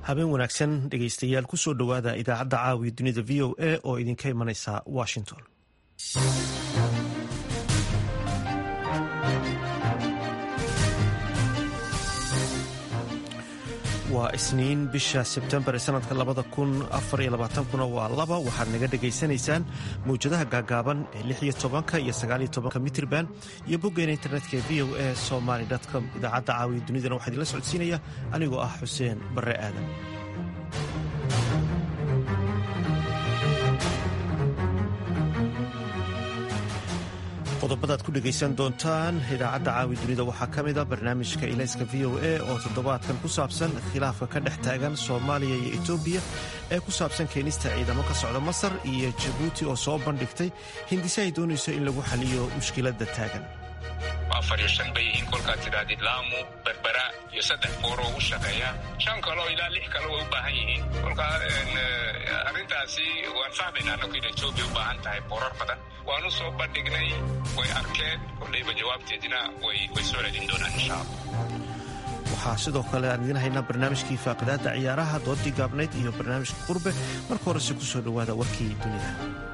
habeen wanaagsan dhegaystayaal kusoo dhowaada idaacadda caawiya dunida v o a oo idinka imanaysa washington waa isniin bisha sebtembar ee sanadka labada kun afar iyo labaatankuna waa laba waxaad naga dhegaysanaysaan mawjadaha gaagaaban ee lix iyo tobanka iyo sagaaliyo tobanka mitrban iyo boggeena internetka ee v o a somaly com idaacadda caawiya dunidana waxaa idinla socodsiinaya anigoo ah xuseen barre aadan qodobadaad ku dhegaysan doontaan idaacadda caawi dunida waxaa ka mida barnaamijka ilayska v o a oo toddobaadkan ku saabsan khilaafka ka dhex taagan soomaaliya iyo etoobiya ee ku saabsan keenista ciidamo ka socda masar iyo jabuuti oo soo bandhigtay hindise ay doonayso in lagu xaliyo mushkiladda taagan afar iyo shan bay yihiin kolkaad tidhaahdid laamu berbera iyo saddex booroo u shaqeeya shan kaleo ilaa lix kale way u baahan yihiin kolkaa arrintaasi waan fahmaynaa anagu in etoobiya u baahan tahay boorar badan waanu soo bandhignay way arkeen koldhayba jawaabteedina way soo celin doonaan insha allah waxaa sidoo kale aan idiin haynaa barnaamijkii faaqidaadda ciyaaraha doodii gaabnayd iyo barnaamijka qurbe marka horese ku soo dhowaada warkii dunida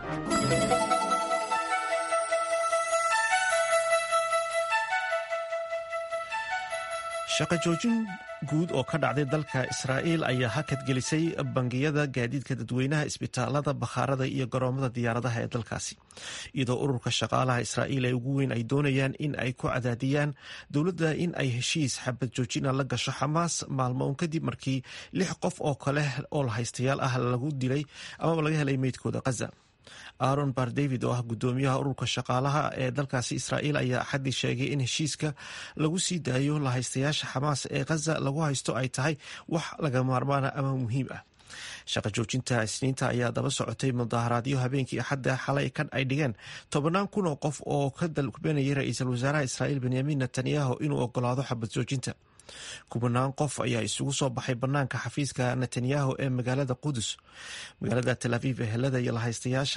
shaqa joojin guud oo ka dhacday dalka israa'iil ayaa hakad gelisay bangiyada gaadiidka dadweynaha isbitaalada bakhaarada iyo garoomada diyaaradaha ee dalkaasi iyadoo ururka shaqaalaha israa'iil ee ugu weyn ay doonayaan in ay ku cadaadiyaan dowladda in ay heshiis xabad joojina la gasho xamaas maalmo un kadib markii lix qof oo kale oo lahaystayaal ah lagu dilay amaba laga helay meydkooda khaza aaron bar david oo ah guddoomiyaha ururka shaqaalaha ee dalkaasi israa'iil ayaa axaddii sheegay in heshiiska lagu sii daayo lahaystayaasha xamaas ee khaza lagu haysto ay tahay wax laga maarmaana ama muhiim ah shaqa joojinta isniinta ayaa daba socotay mudaharaadyo habeenkii axadda xalay kan ay dhigeen tobannaan kun oo qof oo ka dalbanayay ra-iisul wasaaraha israa'iil benyamin netanyahu inuu ogolaado xabad joojinta kubanaan qof ayaa isugu soo baxay banaanka xafiiska netanyahu ee magaalada qudus magaalada tel aviv ehelada lahaystayaasha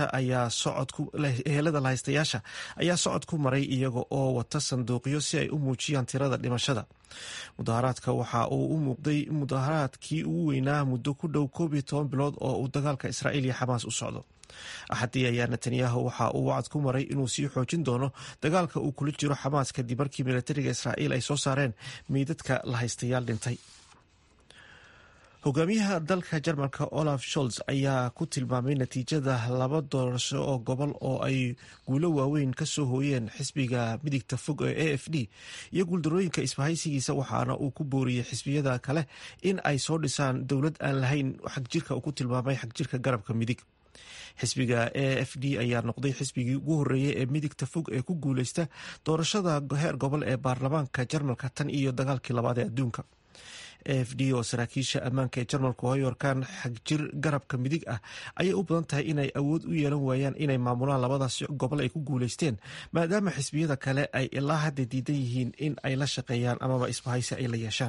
ayaa socod ku maray iyaga oo wata sanduuqyo si ay u muujiyaan tirada dhimashada mudaharaadka waxa uu u muuqday mudaharaadkii ugu weynaa muddo ku dhow koob iyo toban bilood oo uu dagaalka israa'iil iyo xamaas u socdo axaddii ayaa netanyahu waxa uu wacad ku maray inuu sii xoojin doono dagaalka uu kula jiro xamaas kadib markii militariga israa'iil ay soo saareen meydadka lahaystayaal dhintay hogaamiyaha dalka jarmalka olaf sholz ayaa ku tilmaamay natiijada laba doorasho oo gobol oo ay guulo waaweyn ka soo hooyeen xisbiga midigta fog ee a f d iyo guuldarooyinka isbahaysigiisa waxaana uu ku booriyey xisbiyada kale in ay soo dhisaan dowlad aan lahayn xagjirka uu ku tilmaamay xagjirka garabka midig xisbiga a f d ayaa noqday xisbigii ugu horeeyey ee midigta fog ee ku guuleysta doorashada heer gobol ee baarlamaanka jarmalka tan iyo dagaalkii labaad ee adduunka a f d oo saraakiisha ammaanka ee jarmalku hoyorkan xagjir garabka midig ah ayay u badan tahay inay awood u yeelan waayaan inay maamulaan labadaas gobol ay ku guuleysteen maadaama xisbiyada kale ay ilaa hadda diidan yihiin in ay la shaqeeyaan amaba isbahaysi ay la yeeshaan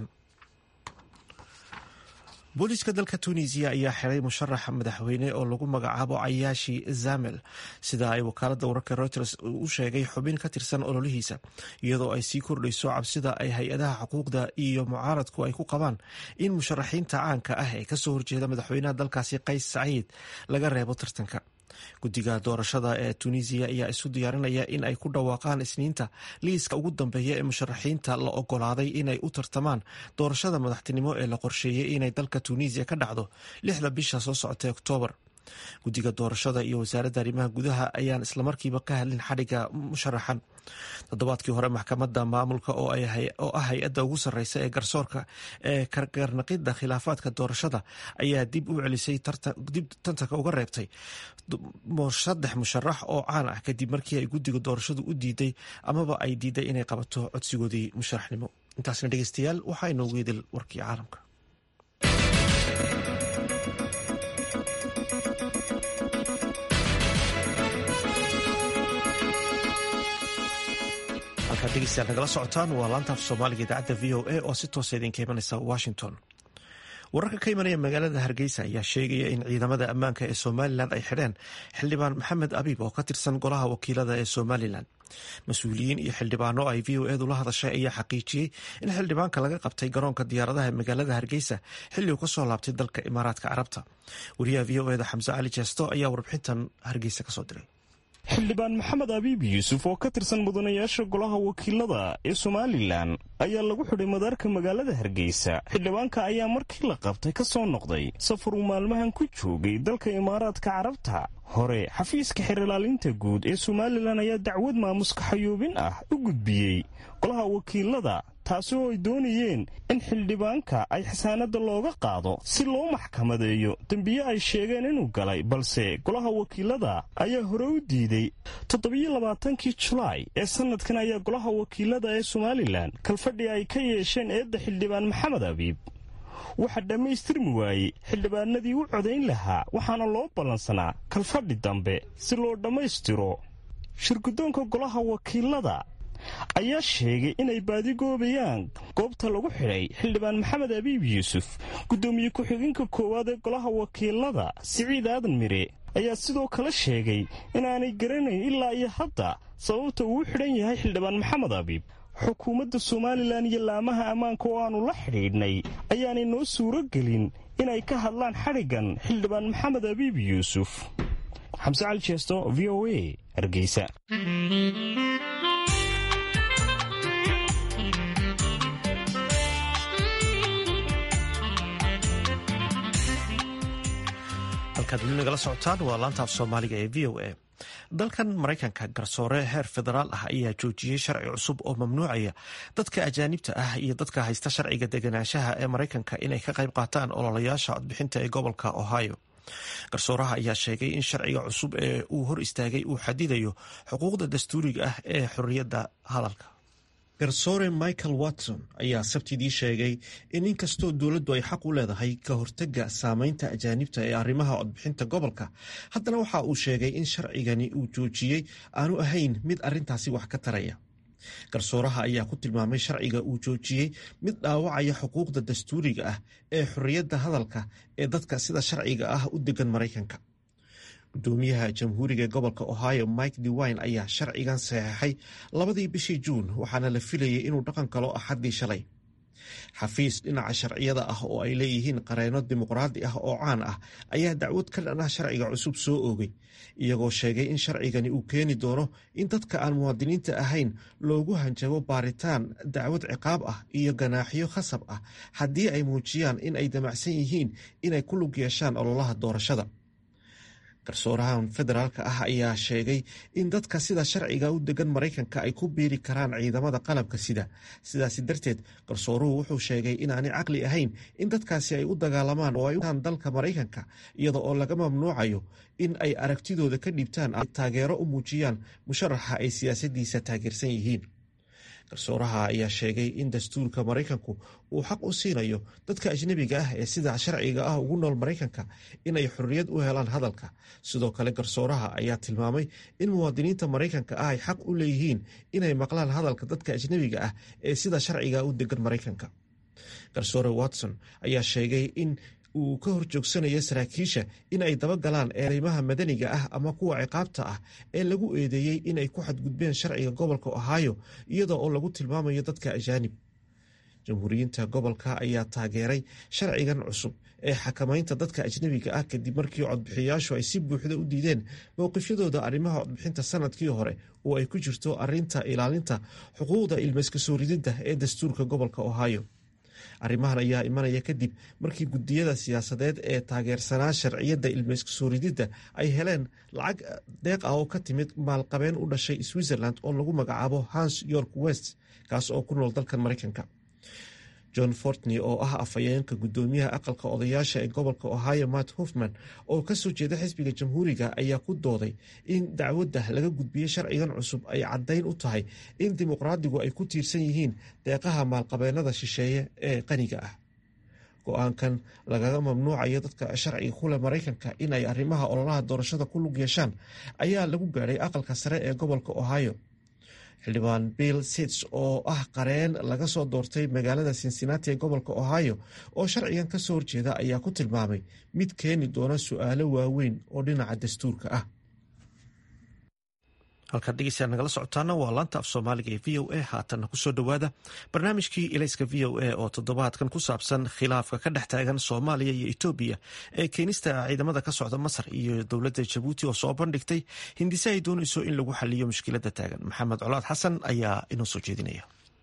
booliiska dalka tunisiya ayaa xiray musharax madaxweyne oo lagu magacaabo cayaashi zamel sida ay wakaalada wararka reuters u sheegay xubin ka tirsan ololihiisa iyadoo ay sii kordhayso cabsida ay hay-adaha xuquuqda iyo mucaaradku ay ku qabaan in musharaxiinta caanka ah ee kasoo horjeeda madaxweynaha dalkaasi qays saciid laga reebo tartanka guddiga doorashada ee tunisiya ayaa isu diyaarinaya in ay ku dhawaaqaan isniinta liiska ugu dambeeya ee musharaxiinta la ogolaaday inay u tartamaan doorashada madaxtinimo ee la qorsheeyey inay dalka tunisiya ka dhacdo lixda bisha soo socotay oktoobar guddiga doorashada iyo wasaaradda arrimaha gudaha ayaan islamarkiiba ka hadlin xadhigga musharaxan toddobaadkii hore maxkamadda maamulka oo ah hay-adda ugu sarreysa ee garsoorka ee kargarnaqidda khilaafaadka doorashada ayaa dib u celisay dib tantanka uga reebtay saddex musharax oo caan ah kadib markii ay guddiga doorashadu u diiday amaba ay diiday inay qabato codsigoodii musharaxnimo intaasna dhegeystayaal waxaa inoogu idil warkii caalamka halkaad dhegeystayaal nagala socotaan waa laantaaf soomaaliga idaacadda v o a oo si toosa idinka imanaysa washington wararka ka imanaya magaalada hargeysa ayaa sheegaya in ciidamada ammaanka ee somalilan ay xidheen xildhibaan maxamed abiib oo ka tirsan golaha wakiilada ee somalilan mas-uuliyiin iyo xildhibaano ay v o edu la hadashay ayaa xaqiijiyey in xildhibaanka laga qabtay garoonka diyaaradaha magaalada hargeysa xilli uu kasoo laabtay dalka imaaraadka carabta wariyaha v o eda xamse cali jeesto ayaa warbixintan hargeysa kasoo diray xildhibaan maxamed abiib yuusuf oo ka tirsan mudanayaasha golaha wakiilada ee somalilan ayaa lagu xidhay madaarka magaalada hargeysa xildhibaanka ayaa markii la qabtay ka soo noqday safar uu maalmahan ku joogay dalka imaaraadka carabta hore xafiiska xerilaalinta guud ee somalilan ayaa dacwad maamuska xayuubin ah u gudbiyey golaha wakiilada taasi oo ay doonayeen in xildhibaanka ay xasaanada looga qaado si loo maxkamadeeyo dembiye ay sheegeen inuu galay balse golaha wakiilada ayaa hore u diiday toddobiyo labaatankii julaay ee sanadkan ayaa golaha wakiilada ee somalilan kalfadhi ay ka yeesheen eedda xildhibaan maxamed abiib waxaa dhammaystirmi waayey xildhibaanadii u codayn lahaa waxaana loo ballansanaa kalfadhi dambe si loo dhammaystiro shirguddoonka golaha wakiilada ayaa sheegay inay baadigoobayaan goobta lagu xidhay xildhibaan maxamed abiib yuusuf guddoomiye ku-xigeenka koowaad ee golaha wakiilada siciid aadan mire ayaa sidoo kale sheegay inaanay garanayn ilaa iyo hadda sababta uu u xidhan yahay xildhibaan maxamed abiib xukuumadda somalilan iyo laamaha ammaanka oo aannu la xidhiidhnay ayaanay noo suuro gelin inay ka hadlaan xadhiggan xildhibaan maxamed abiib yuusuf xamse cali jeesto v o a hargeysa halkaad weli nagala socotaan waa laantaaf soomaaliga ee v o a dalkan maraykanka garsoore heer federaal ah ayaa joojiyey sharci cusub oo mamnuucaya dadka ajaanibta ah iyo dadka haysta sharciga deganaanshaha ee maraykanka inay ka qayb qaataan ololayaasha codbixinta ee gobolka ohio garsooraha ayaa sheegay in sharciga cusub ee uu hor istaagay uu xadidayo xuquuqda dastuuriga ah ee xorriyadda hadalka garsoore michael watson ayaa sabtidii sheegay in inkastoo dowladdu ay xaq u leedahay ka hortega saameynta ajaanibta ee arrimaha codbixinta gobolka haddana waxa uu sheegay in sharcigani uu joojiyey aanu ahayn mid arrintaasi wax ka taraya garsooraha ayaa ku tilmaamay sharciga uu joojiyey mid dhaawacaya xuquuqda dastuuriga ah ee xorriyadda hadalka ee dadka sida sharciga ah u degan maraykanka gudoomiyaha jamhuuriga ee gobolka ohio mike dewine ayaa sharcigan saxeixay labadii bishii juun waxaana la filayay inuu dhaqan galo axaddii shalay xafiis dhinaca sharciyada ah oo ay leeyihiin qareeno dimuqraadi ah oo caan ah ayaa dacwad ka dhan ah sharciga cusub soo oogay iyagoo sheegay in sharcigani uu keeni doono in dadka aan muwaadiniinta ahayn loogu hanjabo baaritaan dacwad ciqaab ah iyo ganaaxyo khasab ah haddii ay muujiyaan in ay damacsan yihiin inay ku lug yeeshaan ololaha doorashada garsoorahan federaalka ah ayaa sheegay in dadka sida sharciga u degan maraykanka ay ku biiri karaan ciidamada qalabka sida sidaasi darteed garsooruhu wuxuu sheegay inaanay caqli ahayn in dadkaasi ay u dagaalamaan oo ay utaan dalka maraykanka iyada oo laga mamnuucayo in ay aragtidooda ka dhiibtaan ay taageero u muujiyaan musharaxa ay siyaasadiisa taageersan yihiin garsooraha ayaa sheegay in dastuurka maraykanku uu xaq u siinayo dadka ajnebiga ah ee sida sharciga ah ugu nool maraykanka inay xorriyad u helaan hadalka sidoo kale garsooraha ayaa tilmaamay in muwaadiniinta maraykanka ah ay xaq u leeyihiin inay maqlaan hadalka dadka ajnebiga ah ee sida sharciga u degan maraykanka garsoore watson ayaa sheegay in uu ka horjoogsanayo saraakiisha in ay dabagalaan eedeymaha madaniga ah ama kuwa ciqaabta ah ee lagu eedeeyey inay ku xadgudbeen sharciga gobolka ohio iyada oo lagu tilmaamayo dadka ajaanib jamhuuriyiinta gobolka ayaa taageeray sharcigan cusub ee xakamaynta dadka ajnebiga ah kadib markii codbixiyayaashu ay si buuxda u diideen mowqifyadooda arrimaha codbixinta sanadkii hore oo ay ku jirto arinta ilaalinta xuquuqda ilmayska soo rididda ee dastuurka gobolka ohio arrimahan ayaa imanaya kadib markii gudiyada siyaasadeed ee taageersanaa sharciyadda ilmayska soo rididda ay heleen lacag deeq ah oo ka timid maalqabeen u dhashay switzerland oo lagu magacaabo hans york west kaas oo ku nool dalkan maraykanka john fortney oo ah afhayeenka gudoomiyaha aqalka odayaasha ee gobolka ohio matt hofman oo kasoo jeeda xisbiga jamhuuriga ayaa ku dooday in dacwadda laga gudbiyey sharcigan cusub ay caddayn u tahay in dimuqraadigu ay ku tiirsan yihiin deeqaha maalqabeenada shisheeye ee qaniga ah go-aankan lagaga mamnuucayo dadka sharciga kule maraykanka in ay arrimaha ololaha doorashada ku lug yeeshaan ayaa lagu gaadhay aqalka sare ee gobolka ohio xildhibaan bill sits oo ah qareen laga soo doortay magaalada cincinnati ee gobolka ohio oo sharcigan kasoo horjeeda ayaa ku tilmaamay mid keeni doona su-aalo waaweyn oo dhinaca dastuurka ah halkaad dhegeystayaa nagala socotaana waa laanta af soomaaliga ee v o a haatanna kusoo dhowaada barnaamijkii ilayska v o a oo toddobaadkan ku saabsan khilaafka ka dhex taagan soomaaliya iyo etoobiya ee keenista ciidamada ka socda masar iyo dowladda jabuuti oo soo bandhigtay hindise ay doonayso in lagu xaliyo mushkiladda taagan maxamed colaad xasan ayaa inoo soo jeedinaya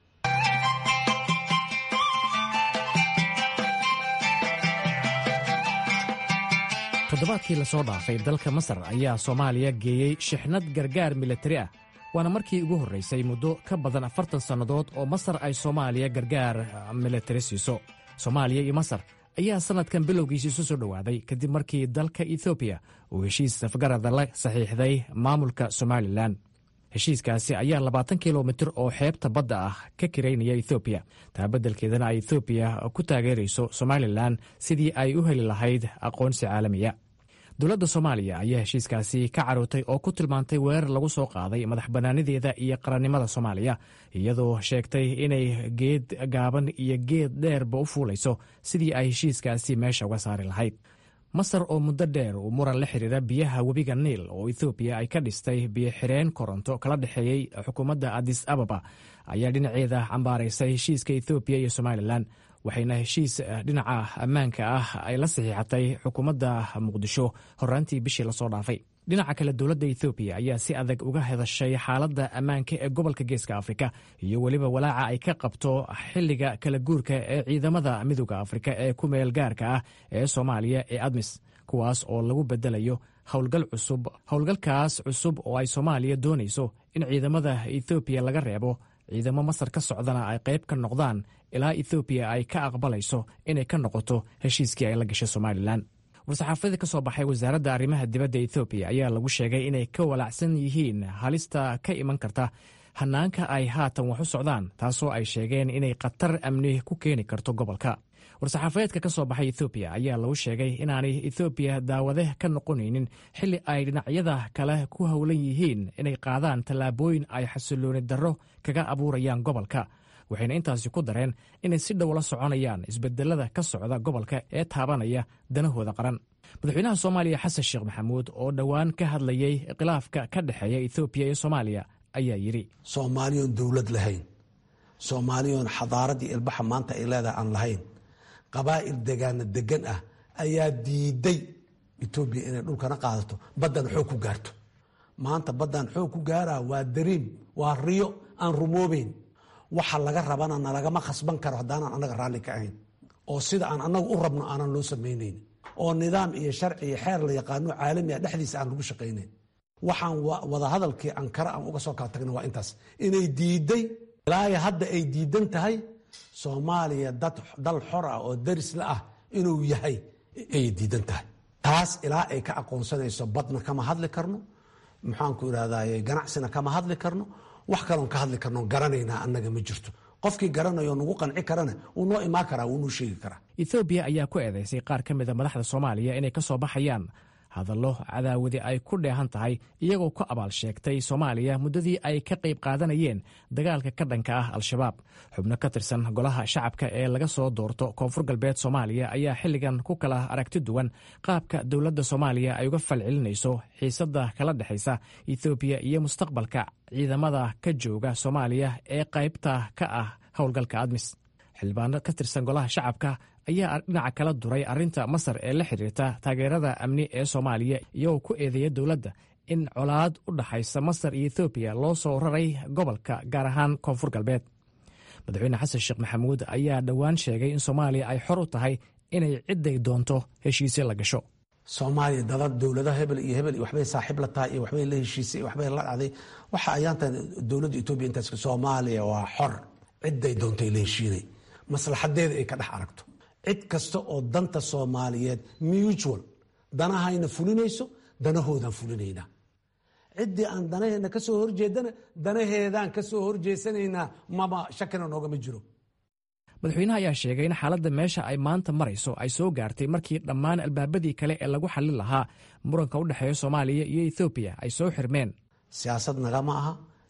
toddobaadkii lasoo dhaafay dalka masar ayaa soomaaliya geeyey shixnad gargaar milatari ah waana markii ugu horraysay muddo ka badan afartan sannadood oo masar ay soomaaliya gargaar milatari siiso soomaaliya iyo masar ayaa sannadkan bilowgiisa isu soo dhowaaday kadib markii dalka etoobiya uu heshiis safgarada la saxiixday maamulka somalilan heshiiskaasi ayaa labaatan kilomitir oo xeebta badda ah ka kiraynaya ethoobiya taa beddelkeedana ay ethoobiya ku taageerayso somalilan sidii ay u heli lahayd aqoonsi caalamiya dowladda soomaaliya ayaa heshiiskaasi ka carootay oo ku tilmaantay weerar lagu soo qaaday madax bannaanideeda iyo qarannimada soomaaliya iyadoo sheegtay inay geed gaaban iyo geed dheerba u fuulayso sidii ay heshiiskaasi meesha uga saari lahayd masar oo muddo dheer uu muran la xiriira biyaha webiga niil oo ethoobiya ay ka dhistay biyo-xireen koronto kala dhexeeyey xukuumadda adis ababa ayaa dhinaceeda cambaaraysay heshiiska ethoobiya iyo somalilan waxayna heshiis dhinaca ammaanka ah ay la saxiixatay xukuumadda muqdisho horaantii bishii lasoo dhaafay dhinaca kale dowladda ethoobiya ayaa si adag uga hadashay xaaladda ammaanka ee gobolka geeska afrika iyo weliba walaaca ay ka qabto xilliga kala guurka ee ciidamada midooda afrika ee ku meel gaarka ah ee soomaaliya ee admis kuwaas oo lagu bedelayo howlgal cusub howlgalkaas cusub oo ay soomaaliya doonayso in ciidamada ethoobiya laga reebo ciidamo masar ka socdana ay qayb ka noqdaan ilaa ethoobiya ay ka aqbalayso inay ka noqoto heshiiskii ay la gashay somalilan war-saxaafadii ka soo baxay wasaaradda arrimaha dibadda ethoobiya ayaa lagu sheegay inay ka walaacsan yihiin halista ka iman karta hanaanka ay haatan wax u socdaan taasoo ay sheegeen inay khatar amni ku keeni karto gobolka war-saxaafadeedka ka soo baxay ethoobiya ayaa lagu sheegay inaanay ethoobiya daawade ka noqonaynin xilli ay dhinacyada kale ku howlan yihiin inay qaadaan tallaabooyin ay xasilooni darro kaga abuurayaan gobolka waxayna intaasi ku dareen inay si dhow la soconayaan isbedelada ka socda gobolka ee taabanaya danahooda qaran madaxweynaha soomaaliya xasan sheekh maxamuud oo dhowaan ka hadlayey khilaafka ka dhexeeya ethoobiya iyo soomaaliya ayaa yidhi soomaaliyoon dowlad lahayn soomaaliyoon xadaaradii ilbaxa maanta ay leedahay aan lahayn qabaa'il degaana degan ah ayaa diiday etoobiya inay dhulkana qaadato baddan xoog ku gaarto maanta baddan xoog ku gaaraa waa dariim waa riyo aan rumoobeyn waxa laga rabana nalagama khasban karo haddaanan annaga raalli ka ahayn oo sida aan annaga u rabno aanan loo samaynayn oo nidaam iyo sharci iyo xeer la yaqaano caalamiga dhexdiisa aan lagu shaqaynayn waxaan wadahadalkii ankara aan uga soo kala tagna waa intaas inay diiday ilaayo hadda ay diidan tahay soomaaliya dal xor ah oo darisla ah inuu yahay ayay diidan tahay taas ilaa ay ka aqoonsanayso badna kama hadli karno maxaanku irahdaye ganacsina kama hadli karno wax kaloon ka hadli karno garanaynaa annaga ma jirto qofkii garanayo nagu qanci karana wuu noo imaan karaa wuu noo sheegi karaa ethoobiya ayaa ku eedaysay qaar ka mida madaxda soomaaliya inay ka soo baxayaan hadallo cadaawadi ay ku dheehan tahay iyagoo ku abaal sheegtay soomaaliya muddadii ay ka qayb qaadanayeen dagaalka ka dhanka ah al-shabaab xubno ka tirsan golaha shacabka ee laga soo doorto koonfur galbeed soomaaliya ayaa xilligan ku kala aragti duwan qaabka dowladda soomaaliya ay uga falcelinayso xiisadda kala dhexaysa ethoobiya iyo mustaqbalka ciidamada ka jooga soomaaliya ee qaybta ka ah howlgalka admis xildhibaano ka tirsan golaha shacabka ayaa dhinaca kala duray arrinta masar ee la xiriirta taageerada amni ee soomaaliya iyagoo ku eedeeya dowladda in colaad u dhaxaysa masar iyo ethoobiya loo soo raray gobolka gaar ahaan koonfur galbeed madaxweyne xasan sheekh maxamuud ayaa dhowaan sheegay in soomaaliya ay xor u tahay inay cidday doonto heshiisyo la gasho soomaaliya dada dowladaha hebel iyo hebel waxbay saaxiib la tahay iyo waxbay la heshiisay iyo waxbay la dhacday waxa ayaantan dowladda etoobiya intaas soomaaliya waa xor cidday doontay la heshiinay maslaxadeeda ay ka dhex aragto cid kasta oo danta soomaaliyeed mutual danahayna fulinayso danahoodan fulinaynaa ciddii aan danaheena ka soo horjeedana danaheedaan ka soo horjeesanaynaa maba shakina noogama jiro madaxweynaha ayaa sheegay in xaaladda meesha ay maanta marayso ay soo gaartay markii dhammaan albaabadii kale ee lagu xallin lahaa muranka u dhexeeya soomaaliya iyo ethoobiya ay soo xirmeen siyaasad nagama aha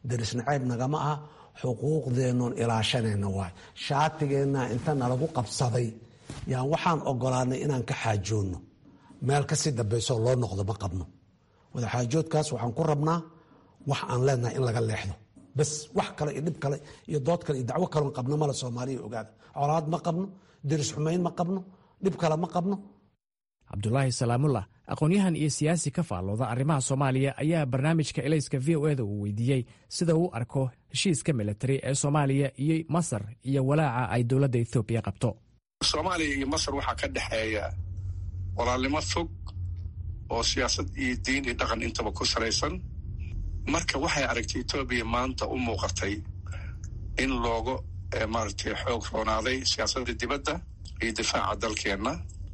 daris nacayb nagama aha xuquuqdeennoon ilaashanayna waay shaatigeenna inta nalagu qabsaday yaan waxaan ogolaanay inaan ka xaajoonno meel kasii dambaysoo loo noqdo ma qabno wadaxaajoodkaas waxaan ku rabnaa wax aan leenahay in laga leexdo bas wax kale iyo dhib kale iyo dood kale iyo dacwo kaleon qabno male soomaaliya ogaada colaad ma qabno deris xumayn ma qabno dhib kale ma qabno cabdulaahi salaamullah aqoon-yahan iyo siyaasi ka faallooda arrimaha soomaaliya ayaa barnaamijka elayska v o eda uu weydiiyey sida uu arko heshiiska militari ee soomaaliya iyo masar iyo walaaca ay dowladda ethoobiya qabto soomaaliya iyo masar waxaa ka dhexeeya walaalnimo fog oo siyaasad iyo diin iyo dhaqan intaba ku salaysan marka waxay aragtay etoobiya maanta u muuqatay in looga maaragtay xoog roonaaday siyaasadda dibadda iyo difaaca dalkeenna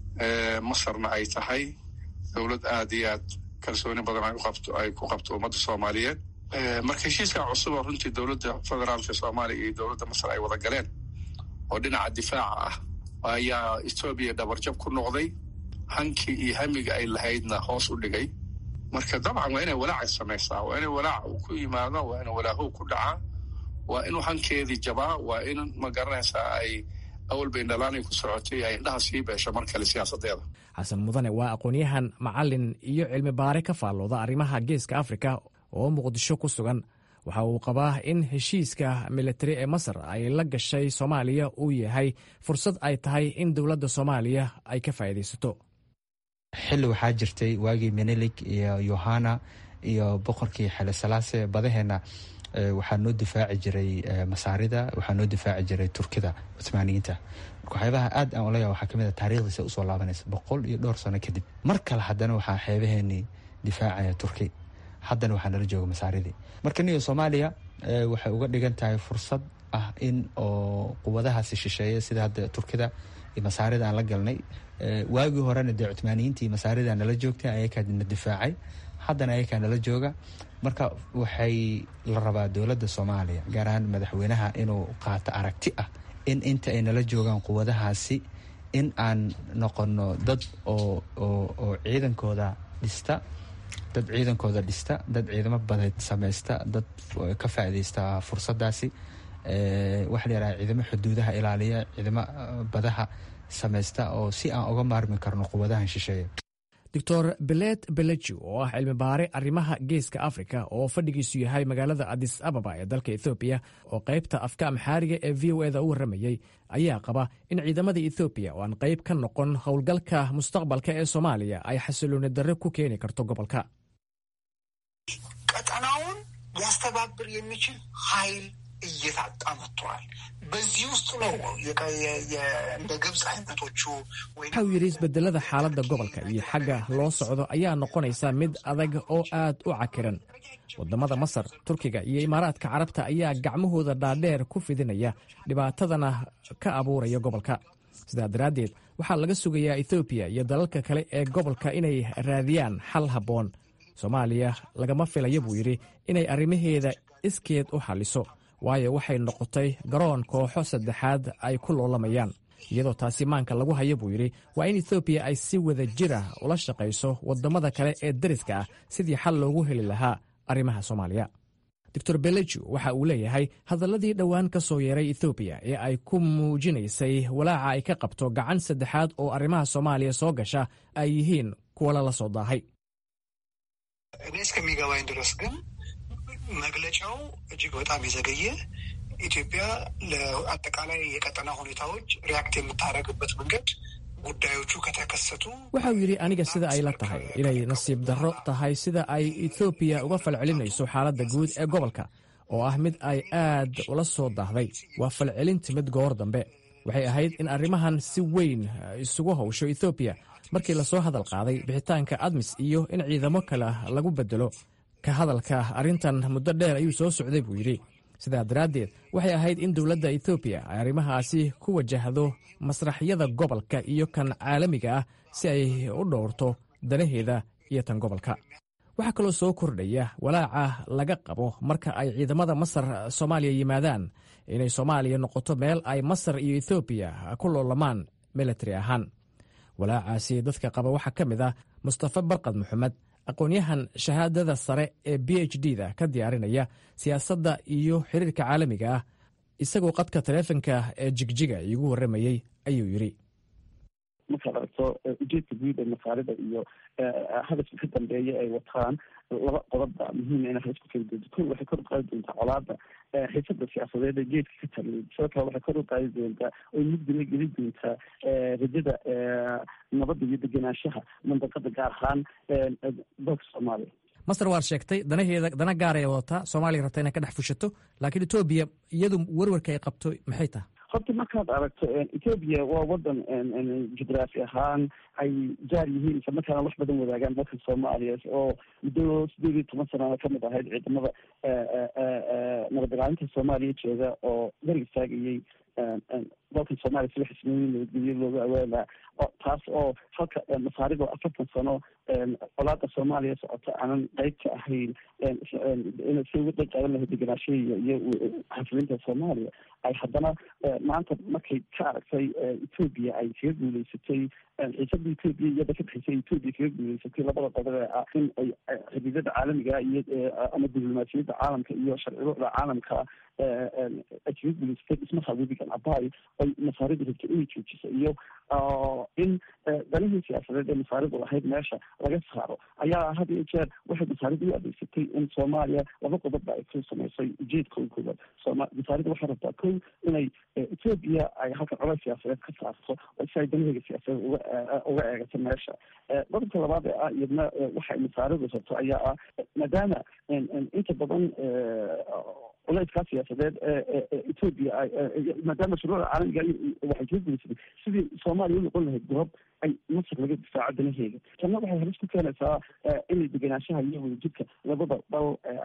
masarna ay tahay dowlad aad iyo aad kalsooni badan ay uqabto ay ku qabto ummadda soomaaliyeed marka heshiiskan cusub oo runtii dowladda federaalka soomaaliya iyo dowladda masar ay wada galeen oo dhinaca difaaca ah ayaa etoobiya dhabarjab ku noqday hankii iyo hamiga ay lahaydna hoos u dhigay marka dabcan waa inay walaaca samaysaa waa inay walaaca uu ku yimaado waa inuu walaahow ku dhacaa waa inuu hankeedii jabaa waa in ma garanaysaa ay awalba indhalaanay ku socotay ay indhaha sii beesho mar kale siyaasadeeda xasan mudane waa aqoon-yahan macalin iyo cilmi baare ka faallooda arrimaha geeska afrika oo muqdisho ku sugan waxa uu qabaa in heshiiska militari ee masar ay la gashay soomaaliya uu yahay fursad ay tahay in dowladda soomaaliya ay ka faa'iidaysato xilli waxaa jirtay waagii menelik iyo yohana iyo boqorkii xele salaase badaheenna waxaa noo difaaci jiray masaarida waxaa noo difaaci jiray turkida cumaaniyiinta marka waxyaabaha aad aan olaya waxaa kamid a taarikhdiisa usoo laabanaysa boqol iyo dhowr sano kadib mar kale haddana waxaa xeebaheenii difaacaya turki haddana waxaa nala jooga masaaridii marka niyo soomaaliya waxay uga dhigan tahay fursad ah in oo quwadahaasi shisheeya sida hadda turkida iyo masaarida aan la galnay waagii horena dee cumaaniyiinta iyo masaarida nala joogtay ayakaa na difaacay haddana ayakaa nala jooga marka waxay la rabaa dowladda soomaaliya gaar ahaan madaxweynaha inuu qaato aragti ah in inta ay nala joogaan quwadahaasi in aan noqono dad oo oo ciidankooda dhista dad ciidankooda dhista dad ciidamo badeed samaysta dad ka faaideysta fursadaasi waxa la yaraha ciidamo xuduudaha ilaaliya ciidamo badaha samaysta oo si aan uga maarmi karno quwadahan shisheeye doctor belet beleji oo ah cilmi baare arrimaha geeska afrika oo fadhigiisu yahay magaalada adis ababa ee dalka ethoobiya oo qaybta afka amxaariga ee v o eda u warramayey ayaa qaba in ciidamada ethoobiya oo aan qayb ka noqon howlgalka mustaqbalka ee soomaaliya ay xasilooni darre ku keeni karto gobolka ቀጠናውን ሊያስተባብር የሚችል ኃይል እየታጣ መጥተዋል። በዚህ ውስጥ ነው እንደ ግብፅ አይነቶቹ waxau yidhi isbedelada xaaladda gobolka iyo xagga loo socdo ayaa noqonaysa mid adag oo aad u cakiran waddamada masar turkiga iyo imaaraadka carabta ayaa gacmahooda dhaadheer ku fidinaya dhibaatadana ka abuuraya gobolka sidaa daraaddeed waxaa laga sugayaa ethoobiya iyo dalalka kale ee gobolka inay raadiyaan xal habboon soomaaliya lagama filayo buu yidhi inay arrimaheeda iskeed u xalliso waayo waxay noqotay garoon kooxo saddexaad ay ku loolamayaan iyadoo taasi maanka lagu hayo buu yidhi waa in ethoobiya ay si wada jir ah ula shaqayso waddamada kale ee dariska ah sidii xal loogu heli lahaa arrimaha soomaaliya doctor beleju waxa uu leeyahay hadalladii dhowaan ka soo yeeray ethoobiya ee ay ku muujinaysay walaaca ay ka qabto gacan saddexaad oo arrimaha soomaaliya soo gasha ay yihiin kuwa lala soo daahay እኔ እስከሚገባኝ ድረስ ግን መግለጫው እጅግ በጣም የዘገየ ኢትዮጵያ ለአጠቃላይ የቀጠና ሁኔታዎች ሪያክት የምታደርግበት መንገድ ጉዳዮቹ ከተከሰቱ waxau yidhi aniga sida ay la tahay inay nasiib darro tahay sida ay etoobiya uga falcelinayso xaaladda guud ee gobolka oo ah mid ay aad ula soo daahday waa falcelin timid goor dambe waxay ahayd in arrimahan si weyn isugu howsho ethoobiya markii lasoo hadal qaaday bixitaanka admis iyo in ciidamo kale lagu bedelo ka hadalka arrintan muddo dheer ayuu soo socday buu yidhi sidaa daraaddeed waxay ahayd in dowladda etoobiya ay arrimahaasi ku wajahdo masraxyada gobolka iyo kan caalamiga ah si ay u dhowrto danaheeda iyo tan gobolka waxaa kaloo soo kordhaya walaaca laga qabo marka ay ciidamada masar soomaaliya yimaadaan inay soomaaliya noqoto meel ay masar iyo ethoobiya ku loolamaan militari ahaan walaacaasi dadka qaba waxaa ka mid ah mustafa barkad maxamed aqoon-yahan shahaadada sare ee b h d da ka diyaarinaya siyaasadda iyo xiriirka caalamiga ah isagoo qadka taleefonka ee jigjiga iigu warramayey ayuu yidhi markaad aragto ujeedka guud ee masaarida iyo hadafka ka dambeeya ay wataan laba qodobba muhiima ina halis ku kala doonto ko waxay kor u qaadi doontaa colaada xiisada siyaasadeed ee geedka ka taliya sidoo kale waxay kor u qaadi doontaa oy mugdina geli doontaa rajada nabadda iyo degenaanshaha mandaqada gaar ahaan dalka soomaaliya masar waad sheegtay danaheeda dana gaar ay wadataa soomaaliya rabta inay ka dhex fushato laakiin etoobiya iyadu werwarka ay qabto maxay tahay horta markaad aragto ethoobia waa wadan jugraafi ahaan ay jaar yihiin isla markaana wax badan wadaagaan dalka soomaaliya oo muddo sideed iyo toban sanana kamid ahayd ciidamada nabad ilaalinta soomaaliya jooga oo gar istaagayay dalka soomaaliya sida xismooyin nabadgelyo looga awaala taas oo halka masaarido afartan sano colaada soomaaliya socota aanan qeyb ka ahayn ina si uga qeyb qaadan lahayd degenaanshahiya iyo xasilinta soomaaliya ay haddana maanta markay ka aragtay ethoobia ay kaga guuleysatay xiisada ethoobia iyada ka dhexeysay ethoobia kaga guuleysatay labada qodob ee ah in ay xididada caalamiga iyo ama diblomaasiyadda caalamka iyo sharciyada caalamka ay kaga guuleysatay dhismaha webigan abay ay masaaridu rabto inay joojiso iyo in danihii siyaasadeed ee masaaridu lahayd meesha laga saaro ayaa had iyo jeer waxay masaaridu u adeegsatay in soomaaliya laba qodobba ay ku samaysay ujeedka koowaad sooma masaaridu waxay rabtaa kow inay ethoobia ay halkan colays siyaasadeed ka saarto si ay danaheega siyaasadeed uga uga eegato meesha qodobka labaad ee ah iyadna waxay masaaridu rabto ayaa ah maadaama inta badan culeyskaa siyaasadeed ethoobia maadaama shuruucda caalamiga waxay kaga guleysatay sidii soomaaliya u noqon lahayd goob ay masar laga difaaco danaheega tanna waxay halis ku keenaysaa inay degenaanshaha iyo wadajirka labada dal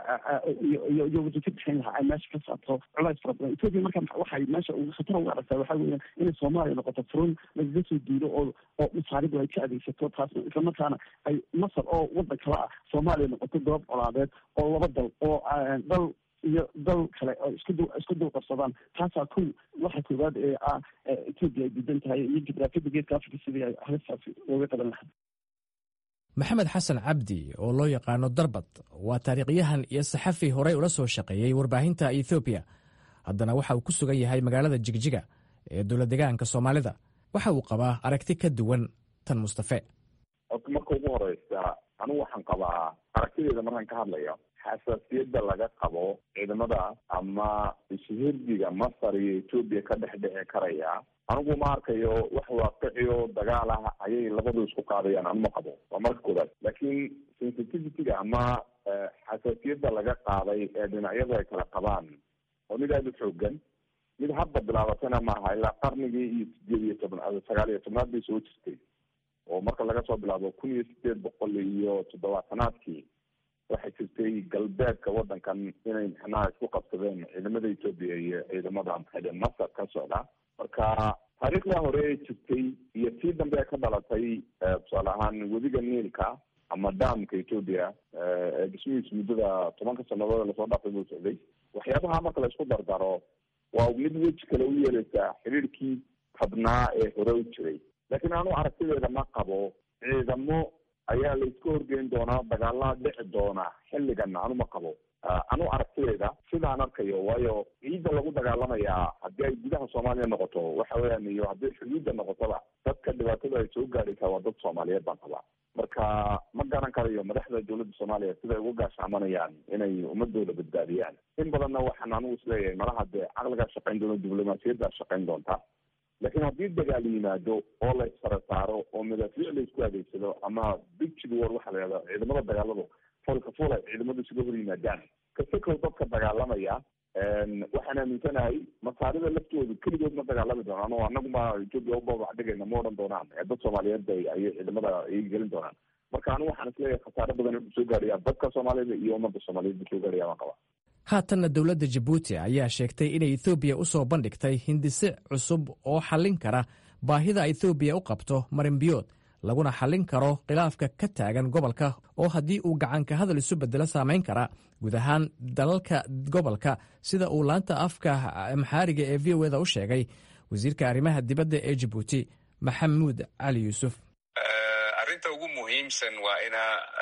iyo iyo wadajir dhexeyn lahaa ay meesha ka saarto culays fara badan ethoobia marka waxay meesha khatar uga aragtaa waxaa weeyaan inay soomaaliya noqoto furun lagaga soo duulo oo oo masaaridu ay ka adeegsato taasna islamarkaana ay masar oo wadan kale ah soomaaliya noqoto goob colaadeed oo laba dal oo dal iyo dal kale oo isku du isku dul qabsadaan taasaa kow waxa koowaad ee ah ethoobia ay diidan tahay iyo jugraafiyada geedka africa sidii ay halistaasi looga qaban lahaa maxamed xasan cabdi oo loo yaqaano darbad waa taariikhyahan iyo saxafi horey ula soo shaqeeyey warbaahinta ethoobiya haddana waxa uu ku sugan yahay magaalada jigjiga ee dowlad degaanka soomaalida waxa uu qabaa aragti ka duwan tan mustafe horta marka ugu horeysa anigu waxaan qabaa aragtideeda markaan ka hadlayo xasaasiyadda laga qabo ciidamada ama ishihirdiga masar iyo ethoobia ka dhex dhici karaya anigu ma arkayo wax waaqiciyo dagaal ah ayay labadu isku qaadayaan anuma qabo waa marka koobaad laakiin sensitivityga ama xasaasiyadda laga qaaday ee dhinacyadu ay kala qabaan oo mid aada u xoogan mid hadda bilaabatana maaha ilaa qarnigii iyo sideed iyo tobnaad sagaal iyo tobnaad bay soo jirtay oo marka laga soo bilaabo kun iyo sideed boqol iyo toddobaatanaadkii waxay jirtay galbeedka wadankan inay mixnaha isku qabsadeen ciidamada ethoobia iyo ciidamada maxaade masar ka socda marka taariikhda hore ee jirtay iyo tii dambe ee ka dhalatay tusaale ahaan webiga niilka ama damka ethoobia ee dhismihiisu muddada tobanka sanadood lasoo dhaafay buu socday waxyaabaha marka la isku dardaro waa mid weji kale u yeeleysaa xiriirkii tabnaa ee hore u jiray laakiin anu aragtideeda ma qabo ciidamo ayaa la iska horgeyn doonaa dagaalada dhici doona xilligan anu ma qabo anu aragtideeda sidaan arkayo waayo ciidda lagu dagaalamayaa haddii ay gudaha soomaaliya noqoto waxa weeyaan iyo haddii xuduudda noqotoba dadka dhibaatada ay soo gaadhaysaa waa dad soomaaliyeed baan qabaa marka ma garan karayo madaxda dowladda soomaaliya siday uga gaashaamanayaan inay ummadooda badbaadiyaan in badanna waxaan anigu isleeyahay malaha dee caqligaa shaqayn doona diblomaasiyaddaa shaqayn doonta laakiin haddii dagaal yimaado oo la isfara saaro oo madaafiic la isku adeegsado ama bigid war waxa la yihahda ciidamada dagaaladu fulka ful ay ciidamadu isuga hor yimaadaan kasakow dadka dagaalamaya waxaan aaminsanahay masaarida laftoodu keligood ma dagaalami doonaan oo anaguma ethoobia ubabax dhigayna ma odhan doonaan dad soomaaliyeed bay ayay ciidamada ay gelin doonaan marka anigu waxaan isleeyahay khasaare badan wuxuu soo gaadhaya dadka soomaalida iyo ummadda soomaaliyeed buu soo gaadhaya baan qabaa haatanna dowladda jabuuti ayaa sheegtay inay ethoobiya u soo bandhigtay hindise cusub oo xallin kara baahida ethoobiya u qabto marinbiyood laguna xallin karo khilaafka ka taagan gobolka oo haddii uu gacanka hadal isu bedelo saamayn kara guud ahaan dalalka gobolka sida uu laanta afka maxaariga ee v o eda u sheegay wasiirka arrimaha dibadda ee jabuuti maxamuud cali yuusuf arrinta ugu muhiimsan waa ina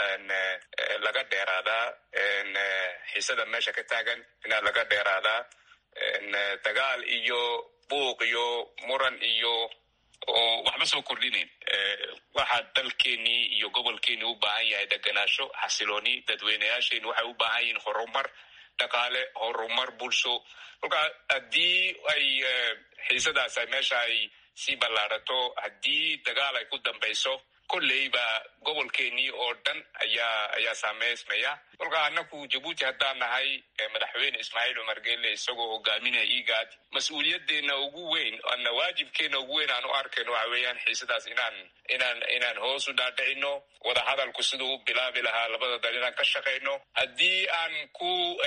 laga dheeraadaa xiisada meesha ka taagan inaa laga dheeraadaa dagaal iyo buuq iyo muran iyo oo waxba soo kordhinayn waxaa dalkeenii iyo gobolkeenii u baahan yahay deganaasho xasilooni dadweynayaasheeni waxay u baahan yihiin horumar dhaqaale horumar bulsho kolkaa haddii ay xiisadaas meesha ay sii ballaarato haddii dagaal ay ku dambayso kolleyba gobolkeenii oo dhan ayaa ayaa saameysmaya kolkaa annaku jabuuti haddaan nahay madaxweyne ismaaciil cumar gelle isagoo hogaaminaya igaad mas-uuliyadeena ugu weyn ana waajibkeena ugu weyn aan u arkayno waxa weeyaan xiisadaas inaan inaan inaan hoos u dhaadhicino wadahadalku siduu u bilaabi lahaa labada dal inaan ka shaqayno haddii aan ku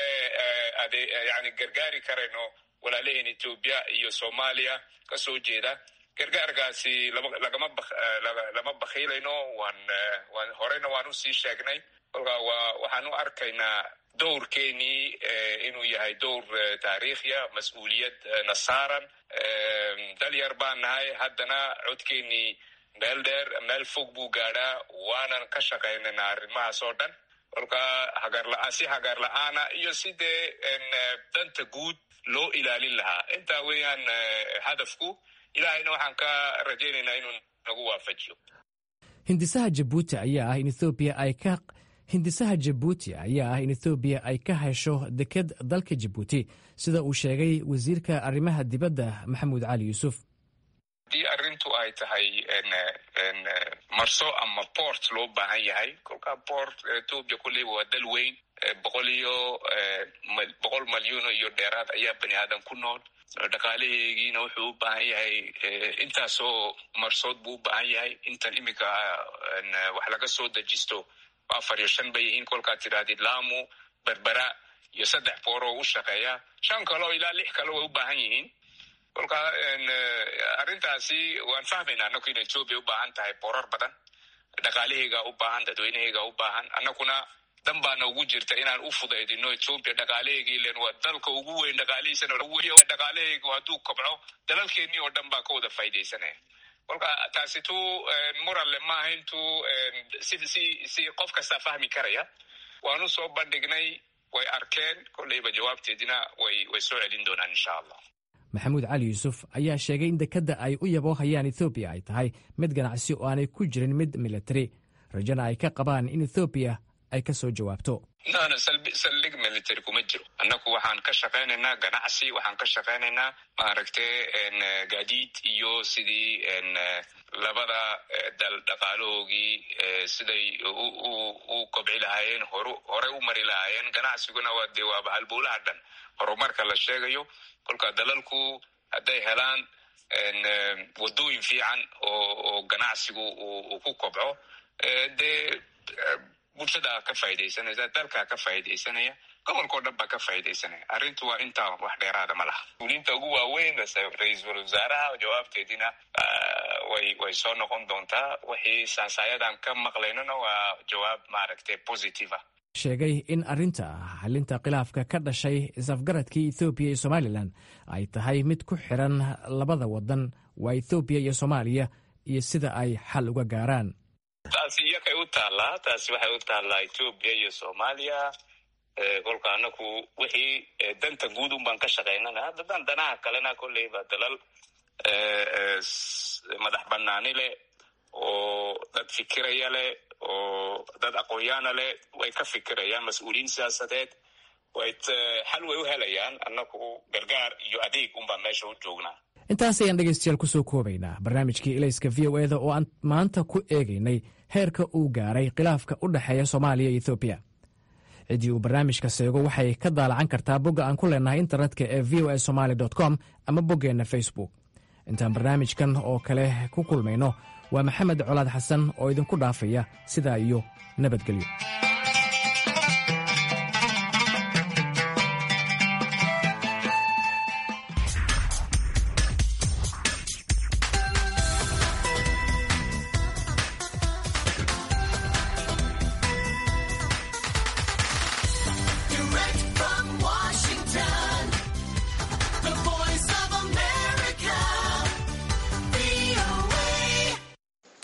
yani gargaari karayno walaalaheen etoobiya iyo soomaaliya kasoo jeeda gargaarkaasi lagama lama bakhiilayno waan waan horeyna waan usii sheegnay kolkaa waa waxaan u arkaynaa dowrkeenii inuu yahay dowr taariikhiya mas-uuliyad na saaran dalyar baan nahay haddana codkeenii meel dheer meel fog buu gaadhaa waanan ka shaqaynayna arrimahaas oo dhan kolkaa hagarla si hagaar la-aana iyo sidee danta guud loo ilaalin lahaa intaa weeyaan hadafku ilaahayna waxaan ka rajaynaynaa inuu nagu waafajiyo hindisaha jabuuti ayaa ah in ethoobiya ay ka hindisaha jabuuti ayaa ah in ethoobiya ay ka hesho deked dalka jabuuti sida uu sheegay wasiirka arrimaha dibadda maxamuud cali yuusuf haddii arrintu ay tahay marso ama port loo baahan yahay kolkaa port etoobiya kulleyba waa dal weyn boqol iyo boqol malyuuno iyo dheeraad ayaa bani aadan ku nool dhaqaalaheegiina wuxuu u baahan yahay intaasoo marsood buu u baahan yahay intan iminka wax laga soo dejisto afar iyo shan bay yihiin kolkaad tidhahdid lamu berbera iyo saddex booroo u shaqeeya shan kaleo ilaa lix kale way u baahan yihiin kolkaa arrintaasi waan fahmaynaa annaku in etoobiya u baahan tahay boorar badan dhaqaalaheygaa u baahan dadweynaheygaa u baahan annakuna dan baana ugu jirta inaan u fudaydino etoobiya dhaqaalaheygii len waa dalka ugu weyn dhaqaalihiisana dhaqaalaheygu hadduu kobco dalalkeenii oo dhan baa ka wada faa'idaysanaya kolka taasi tu muranle maaha intuu si si si qof kastaa fahmi karaya waanu soo bandhignay way arkeen kolleyba jawaabteedina way way soo celin doonaan insha allah maxamuud cali yuusuf ayaa sheegay in dekedda ay u yaboohayaan ethoobiya ay tahay mid ganacsi oo aanay ku jirin mid militari rajana ay ka qabaan in ethoobiya ay ka soo jawaabto nana saldhig military kuma jiro annaku waxaan ka shaqaynaynaa ganacsi waxaan ka shaqaynaynaa maaragtay gaadiid iyo sidii labada dal dhaqaalahoogii siday u kobci lahaayeen hor horey u mari lahaayeen ganacsiguna waa dee waaba halbowlaha dhan horumarka la sheegayo kolka dalalku hadday helaan wadooyin fiican oo ganacsigu uu ku kobco dee bulshada ka faa'idaysanaysa dalkaa ka faa'idaysanaya gobolkao dhan baa ka faa'idaysanaya arrintu waa intaa wax dheeraada ma laha ulinta ugu waaweyn ra-iisul wasaaraha jawaabteedina way way soo noqon doontaa wixii sansaayadan ka maqlaynona waa jawaab maaragtay positive ah sheegay in arrinta xalinta khilaafka ka dhashay is-afgaradkii ethoobiya iyo somalilan ay tahay mid ku xiran labada wadan waa ethoobiya iyo soomaaliya iyo sida ay xal uga gaaraan taasi iyakay u taallaa taasi waxay u taallaa etoobiya iyo soomaaliya kolka anaku wixii danta guud un baan ka shaqaynana haddadaan danaha kalena kolleyba dalal madax banaani leh oo dad fikiraya leh oo dad aqoonyaana leh way ka fikirayaan mas-uuliyiin siyaasadeed way xal way u helayaan annaku gargaar iyo adeeg unbaan meesha u joognaa intaas ayaan dhegaystayaal ku soo koobaynaa barnaamijkii ilayska v o eda oo aan maanta ku eegaynay heerka uu gaaray khilaafka u dhexeeya soomaaliya iyo ethoobiya ciddii uu barnaamijka seego waxay ka daalacan kartaa bogga aan ku leenahay internetka ee v o a somaali com ama boggeenna facebook intaan barnaamijkan oo kale ku kulmayno waa maxamed colaad xasan oo idinku dhaafaya sidaa iyo nabadgelyo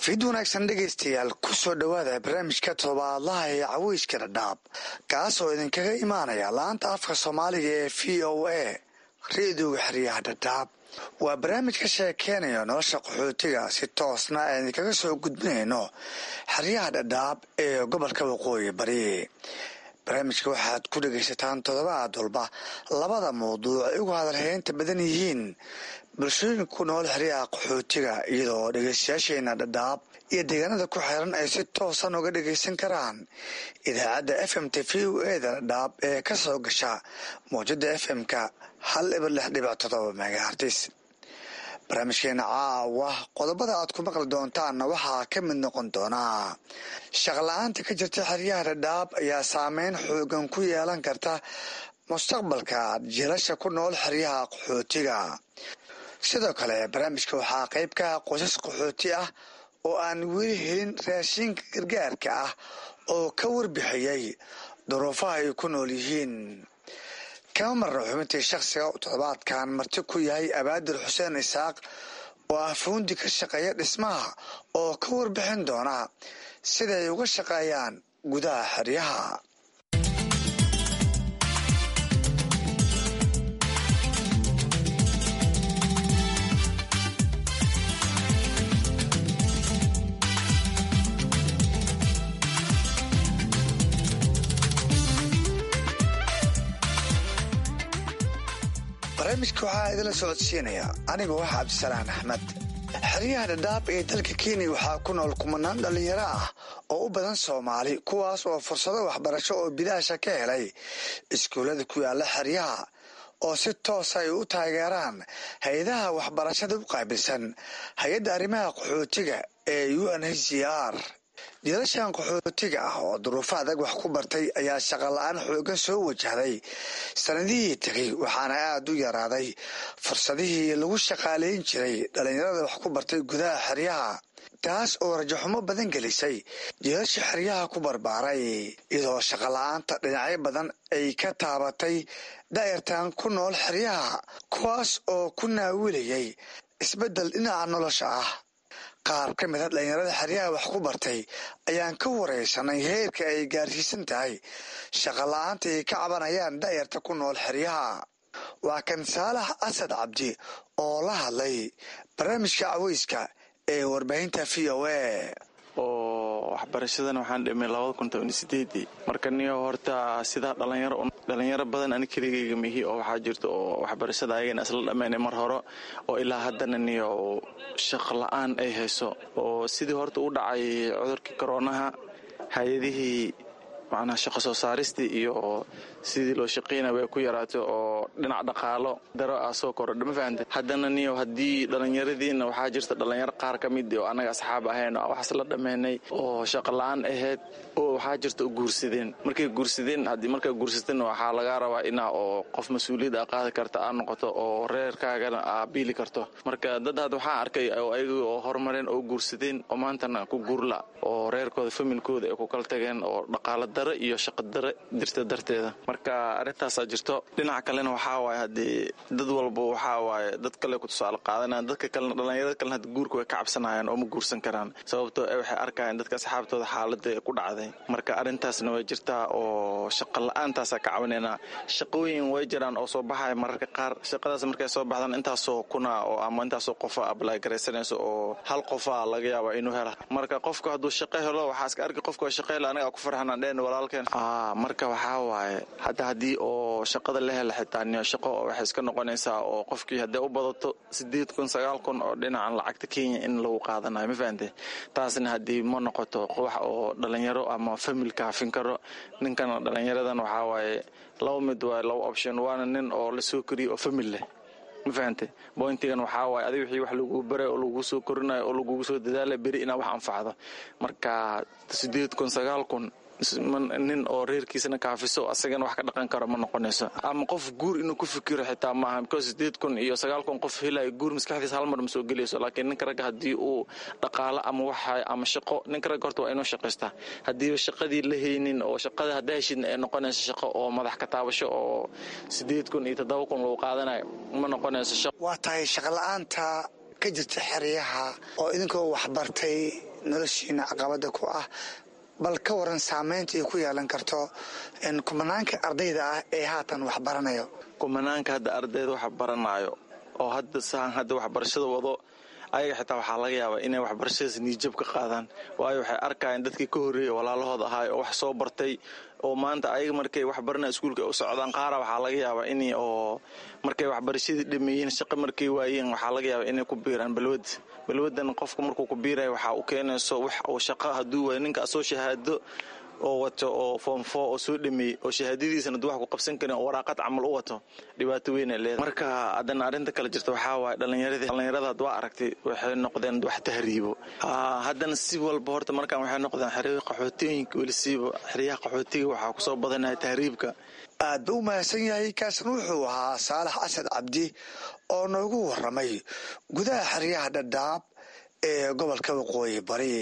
fid wanaagsan dhegaystayaal ku soo dhowaada barnaamijka todobaadlaha ee caweyska dhadhaab kaas oo idinkaga imaanaya laanta afka soomaaliga ee v o a reediyoga xeryaha dhadhaab waa barnaamij ka sheekeynaya nolosha qaxootiga si toosna aan idinkaga soo gudbinayno xeryaha dhadhaab ee gobolka waqooyi bari barnaamijka waxaad ku dhegaysataan toddobaad walba labada mawduuc ay ugu hadalhaynta badan yihiin bulshooyinka ku nool xeryaha qaxootiga iyadoo dhegaystayaasheena dhadhaab iyo deegaanada ku xiran ay si toosan uga dhagaysan karaan idaacadda f m t v o eda dhadhaab ee ka soo gasha mawjada f m-ka hal ibar lix dhibic todoba megahartis barnaamijkeena caawa qodobada aad ku maqli doontaanna waxaa ka mid noqon doonaa shaqla-aanta ka jirta xeryaha dhadhaab ayaa saameyn xoogan ku yeelan karta mustaqbalka jilasha ku nool xeryaha qaxootiga sidoo kale barnaamijka waxaa qayb ka ah qoysas qaxooti ah oo aan weli helin raashinka gargaarka ah oo ka warbixiyey duruufaha ay ku nool yihiin kama marna xubintii shakhsiga toddobaadkan marti ku yahay abaadir xuseen isaaq oo ah fuundi ka shaqeeya dhismaha oo ka warbixin doona siday uga shaqeeyaan gudaha xeryaha barnaamijka waxaa idinla socodsiinaya anigoo ah cabdisalaan axmed xeryaha dhadhaab ee dalka kenya waxaa ku nool kumanaan dhallinyaro ah oo u badan soomaali kuwaas oo fursado waxbarasho oo bilaasha ka helay iskuullada ku yaala xeryaha oo si toosa ay u taageeraan hay-adaha waxbarashada u qaabilsan hay-adda arrimaha qaxootiga ee u n h c r jiilashan qaxootiga ah oo duruufo adag wax ku bartay ayaa shaqola-aan xoogan soo wajahday sanadihii tegay waxaana aada u yaraaday fursadihii lagu shaqaalayn jiray dhallinyarada wax ku bartay gudaha xeryaha taas oo rajaxumo badan gelisay jiilasha xeryaha ku barbaaray iyadoo shaqola-aanta dhinacyo badan ay ka taabatay daa'irtan ku nool xeryaha kuwaas oo ku naawilayay isbeddel dhinaca nolosha ah qaar ka mid a dhallinyarada xeryaha wax ku bartay ayaan ka waraysanay heerka ay gaarsiisan tahay shaqola-aanta ay ka cabanayaan da'yarta ku nool xeryaha waa kan saalax asad cabdi oo la hadlay barnaamijka caweyska ee warbaahinta v o a oo waxbarashadan waxaan dhimay labada kun toban sideedii marka niyo horta sidaa dhalinyaro dhalinyaro badan ani keligayga mihi oo waxaa jirta oo waxbarashada ayagana isla dhammaynay mar hore oo ilaa haddana niyo shaq la-aan ay hayso oo sidii horta u dhacay cudurkii koroonaha hay-adihii macnaha shaqo soo saaristii iyo sidii loo shaqaynaya way ku yaraatay oo dhinac dhaqaalo daro ah soo kordha ma fahamte haddana niyo haddii dhallinyaradiina waxaa jirta dhallinyaro qaar ka mid oo annaga asxaab ahayn oo waxaas la dhammaynay oo shaqo la-aan ahayd oo waxaa jirta guursadeen markay guursadeen haddii markaa guursateen waxaa lagaa rabaa inaa oo qof mas-uuliyad a qaadi karta aad noqoto oo reerkaagana aa biili karto marka dad had waxaa arkay oo ayaga oo horumareen oo guursadeen oo maantana ku guurla oo reerkooda familkooda ay ku kala tageen oo dhaqaalo daro iyo shaqo daro jirta darteeda marka arrintaasaa jirto dhinaca kalena waxaa waaye haddii dad walba waxaa waaye dad kale ku tusaale qaadanayaan dadka kalena dhallinyarada kalena haddi guurka way ka cabsanayaan oo ma guursan karaan sababtoo e waxay arkayaan dadka asxaabtooda xaaladda ku dhacday marka arrintaasna way jirtaa oo shaqa la-aantaasa ka caawinaynaa shaqooyin way jiraan oo soo baxaya mararka qaar shaqadaas markay soo baxdaan intaasoo kuna oo ama intaasoo qofa ablay garaysanayso oo hal qofa laga yaaba inuu hela marka qofku hadduu shaqo helo waxaa iska arki qofka shaqo helo anaga ku farxanaan dheen walaalkeen marka waxaa waaye hadda haddii oo shaqada la hela xitaa niyo shaqo oo waxay iska noqonaysaa oo qofkii hadday u badato sideed kun sagaal kun oo dhinacan lacagta kenya in lagu qaadanayo ma fahante taasna haddii ma noqoto wax oo dhalinyaro ama famil kaafin karo ninkana dhalinyaradan waxaa waaye laba mid waaye laba option waana nin oo la soo koriyo oo famil leh ma fahante bointigan waxaa waaye adig wixii wax lagu baray oo lagu soo korinayo oo lagugu soo dadaala beri inaa wax anfacdo marka sideed kun sagaal kun nin oo reerkiisana kaafiso asagana wax ka dhaqan karo ma noqonayso ama qof guur inuu ku fikiro xitaa maaha because sideed kun iyo sagaal kun qof helayo guur maskaxdiisa hal mar ma soo gelayso laakiin ninka ragga haddii uu dhaqaalo ama waxa ama shaqo ninka ragga horta waa inuu shaqaystaa haddiiba shaqadii la haynin oo shaqada haddaa heshidna ay noqonayso shaqo oo madax ka taabasho oo sideed kun iyo toddoba kun lagu qaadanayo ma noqonayso waa tahay shaqla-aanta ka jirta xeryaha oo idinkoo waxbartay noloshiina caqabada ku ah bal ka waran saameynta ay ku yeelan karto kumanaanka ardayda ah ee haatan wax baranayo kumanaanka hadda ardayda wax baranaayo oo hadda saan hadda waxbarashada wado ayaga xitaa waxaa laga yaabaa inay waxbarashadaas niijab ka qaadaan waayo waxay arkayaan dadkii ka horreeyay walaalahooda ahaay oo wax soo bartay oo maanta ayaga markay waxbarana iskuulka u socdaan qaara waxaa laga yaabaa in oo markay waxbarashadii dhameeyeen shaqo markay waayeen waxaa laga yaabaa inay ku biiraan balwad balwadan qofka markuu ku biiraya waxaa u keenayso wax uu shaqo hadduu waayo ninka asoo shahaado oo wato oo foomfo oo soo dhameeyey oo shahaadadiisana du wax ku qabsan karin oo waraaqad camal u wato dhibaato weynay leedahay marka haddana arrinta kale jirta waxaa waaye dhallinyaradii dhallinyarada had waa aragtay waxay noqdeen wax tahriibo haddana si walba horta markaan waxay noqdeen xeryaha qaxootooyinka welisiiba xeryaha qaxootiga waxaa kusoo badanaya tahriibka aad ba u mahadsan yahay kaasna wuxuu ahaa saalax asad cabdi oo noogu waramay gudaha xeryaha dhadhaab ee gobolka waqooyi bari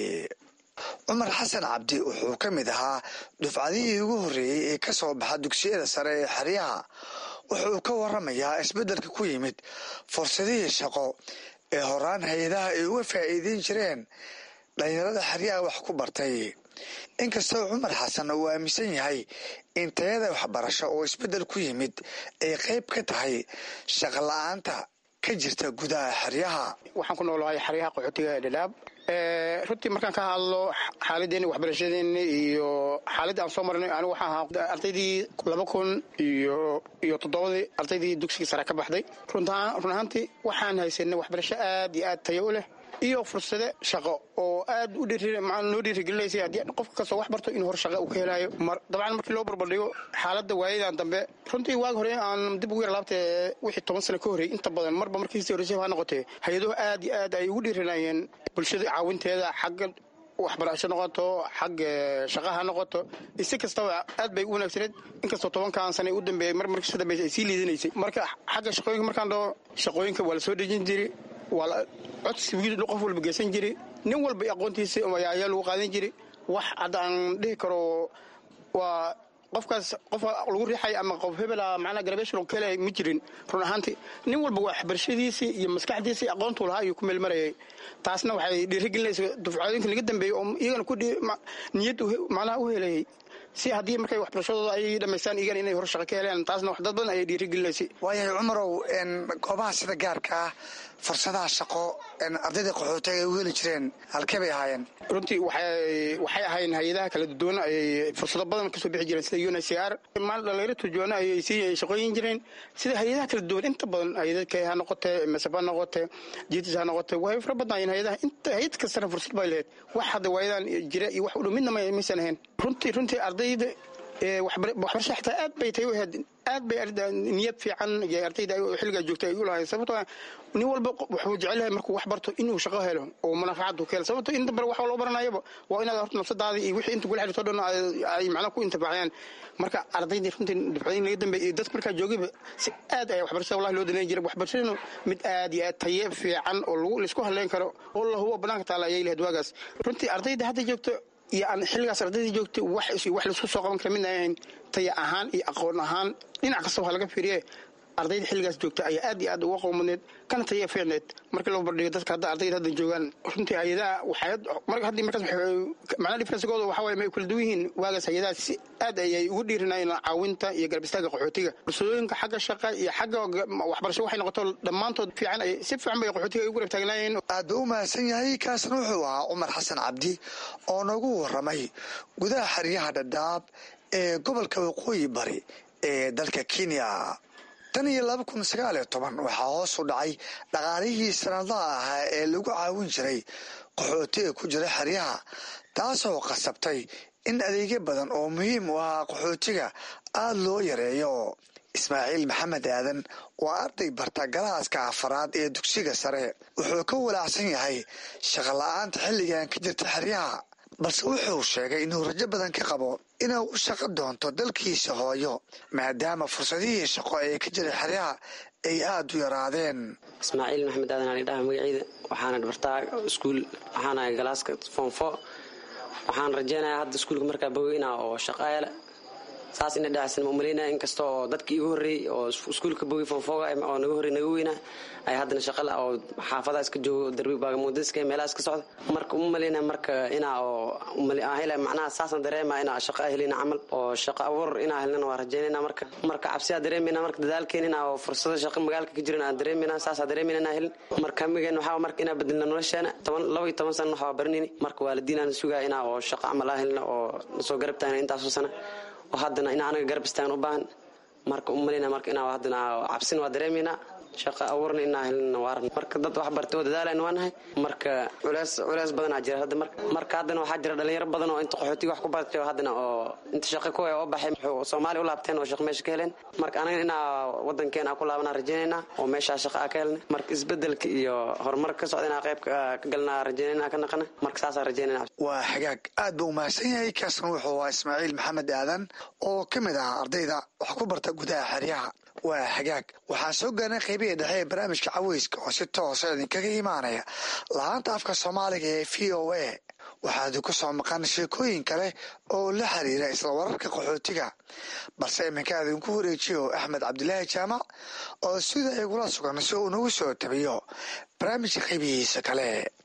cumar xasan cabdi wuxuu ka mid ahaa dufcadihii ugu horreeyey ee ka soo baxa dugsiyada sare ee xeryaha wuxuu ka waramayaa isbeddelka ku yimid fursadihii shaqo ee horaan hay-adaha ay uga faa'iideyn jireen dhalinyarada xeryaha wax ku bartay inkastoo cumar xasan uu aaminsan yahay in tayada waxbarasho oo isbeddel ku yimid ay qayb ka tahay shaqo la-aanta ka jirta gudaha xeryaha waxaan ku noolahay xeryaha qaxootiga ee dhadhaab runtii markaan ka hadlo xaaladeeni waxbarashadeeni iyo xaaladii aan soo marnay anigu waxaan ahaa ardaydii laba kun iyo iyo toddobadii ardaydii dugsigii sare ka baxday run ahaantii waxaan haysanay waxbarasho aad iyo aad tayo u leh iyo fursade shaqo oo aad u noo dhiirigelinaysay haddii qofka kastoo wax barto inuu hor shaqa uu ka helaayo dabcan markii loo barbardhigo xaaladda waayadan dambe runtii waagi hore aan dib ugu yar laabtee wixii toban sano ka horreeyey inta badan marba markiisi horreysay ha noqotee hay-aduhu aad iyo aad ay ugu dhiirinayeen bulshada caawinteeda xagga waxbarasho noqoto xagga shaqa ha noqoto si kastaba aad bay u wanaagsaneed inkastoo tobankan sana u dambeeyey mar markii dambeysay ay sii liidanaysay marka xagga shaqooyinka markaan dhaho shaqooyinka waa la soo dejin jiray waa codsi qof walba geysan jiray nin walba aqoontiisa ayaa lagu qaadan jiray wax hadda aan dhihi karo waa qofkaas qof lagu riixay ama qof hebela macnaa garabeshal ka helay ma jirin run ahaantii nin walba waxbarashadiisii iyo maskaxdiisii aqoontuu lahaa ayuu ku meelmarayay taasna waxay dhiirigelinaysa dufcooyinka laga dambeeyey oo iyagana ku niyad macnaha u helayay si haddii markay waxbarashadooda ay dhamaystaan iyagan inay hor shaqa ka heleen taasna dad badan ayay dhiirigelinaysay waayahay cumarow goobaha sida gaarka ah fursadaha shaqo ardayda qaxootiga ay u heli jireen halkee bay ahaayeen runtii waxay ahaayeen hay-adaha kala duwan ay fursado badan kasoo bixi jireen sida uncr maal dhalinyaro turjuwaana ayay sii shaqooyin jireen sida hay-adaha kala duwan inta badan hay-adadka ha noqote masab ha noqote jitis ha noqote way fara badnaayeen hay-adaha inta hay-ad kastana fursad bay lahayd wax hadda waayadan jira iyo wax u dhow midna maysan ahayn runtii runtii ardayda waxbarasha xitaa aad bay tay u ahayd aad bay niyad fiican ardayda xilligaa joogta ay u lahayn sababtoo nin walba wuxuu jecel yahay markuu wax barto inuu shaqo helo oo manafacadu ka helo sababto inta bare waxa loo baranayaba waa inaad horta nafsadaada iyo wixii inta kula xiriirto dhan ay macnaha ku intifaaciyaan marka ardaydii runtii dufcooyin laga dambeeyay iyo dadka markaa joogayba si aad ayaa waxbarashada wallahi loo danayn jiray waxbarashadanu mid aad iyo aad taye fiican oo lagu laisku hadlayn karo oo la hubo banaanka taala ayay lahayd waagaas runtii ardayda hadda joogto iyo aan xilligaas ardayda joogtay wax wax laisku soo qaban kara mid ahayn taya ahaan iyo aqoon ahaan dhinac kastaba ha laga fiiriye ardayda xilligaas joogta ayaa aad iyo aad uga qowmaneed kana taya fiicneed markii loo bardhigo dadka hadda ardayda hadda joogaan runtii hay-adaha waxay haddii markaas macnaha differencegooda waxa waaye may kala duwan yihiin waagaas hay-adaha si aad ayay ugu dhiirinayeen caawinta iyo garab istaaga qaxootiga bulshadooyinka xagga shaqa iyo xagga waxbarasho waxay noqoto dhammaantood fiican ay si fiican bay qaxootiga ay ugu garab taagnaayeen aad ba u mahadsan yahay kaasna wuxuu ahaa cumar xasan cabdi oo noogu waramay gudaha xeryaha dhadhaab ee gobolka waqooyi bari ee dalka kenya tan iyo laba kun sagaal iyo toban waxaa hoos u dhacay dhaqaalihii sanadlaha ahaa ee lagu caawin jiray qaxootiga ku jira xeryaha taasoo qasabtay in adeegyo badan oo muhiim u ahaa qaxootiga aada loo yareeyo ismaaciil maxamed aadan waa arday barta galaaska afaraad ee dugsiga sare wuxuu ka walaacsan yahay shaqo la-aanta xilligan ka jirta xeryaha balse wuxuu sheegay inuu rajo badan ka qabo inuu u shaqo doonto dalkiisa hooyo maadaama fursadihii shaqo ee ka jiray xeryaha ay aada u yaraadeen ismaaciil maxamed aadan ali dhaha magaciida waxaana bartaa iskuul waxaana galaaska foomfo waxaan rajeynayaa hadda iskuulka markaa bogeynaa oo shaqo ele saas ina dhacaysan ma umalaynaya inkasta oo dadkii igu horreeyey oo iskuulka bogi foofooga oo naga horrey naga weynaa ay haddana shaqala oo xaafadaha iska joogo darbi baagamuudiska meelaha iska socda marka uma malaynaya marka inaa oo hela macnaha saasan dareema inaa shaqo helina camal oo shaqo abuur inaa helnana waa rajaynayna marka marka cabsiyaa dareemayna marka dadaalkeen inaa oo fursado shaqo magaalka ka jiran aan dareemayna saasaa dareemayna inaa helin marka hamigeen waxaa marka inaa bedelna nolosheena toban laba iyo toban sana waxaa baranayni marka waalidiinaan sugaa inaa oo shaqo camal aa helna oo nasoo garab taagna intaasoo sana oo haddana inaa anaga garab istaagan u baahan marka umalayna marka inaa haddana cabsin waa dareemaynaa shaqa abuurna inaa helna waaran marka dad wax bartay oo dadaalan waa nahay marka culeys culeys badanaa jira hadda marka marka haddana waxaa jira dhalinyaro badan oo inta qaxootiga wax ku bartay oo haddana oo inta shaqa kuwa oo baxay soomaaliya u laabteen oo shaqo meesha ka heleen marka anaga inaa wadankeena ku laabanaa rajaynaynaa oo meeshaa shaqa aa ka helna marka isbedelka iyo horumarka ka socda inaa qayb ka galnaa rajaynayna ka naqana marka saasaa rajaynayna waa xagaag aad buu umahadsan yahay kaasna wuxuu ahaa ismaaciil maxamed aadan oo ka mid ah ardayda wax ku barta gudaha xeryaha waa xagaag waxaan soo gaarnay qaybihii dhexe ee barnaamijka caweyska oo si toosa idinkaga imaanaya lahaanta afka soomaaliga ee v o a waxaad ku soo maqan sheekooyin kale oo la xiriira isla wararka qaxootiga balse iminka idinku wareejiyo axmed cabdilaahi jaamac oo sida igula sugan si uu nagu soo tabiyo barnaamijka qaybihiisa kale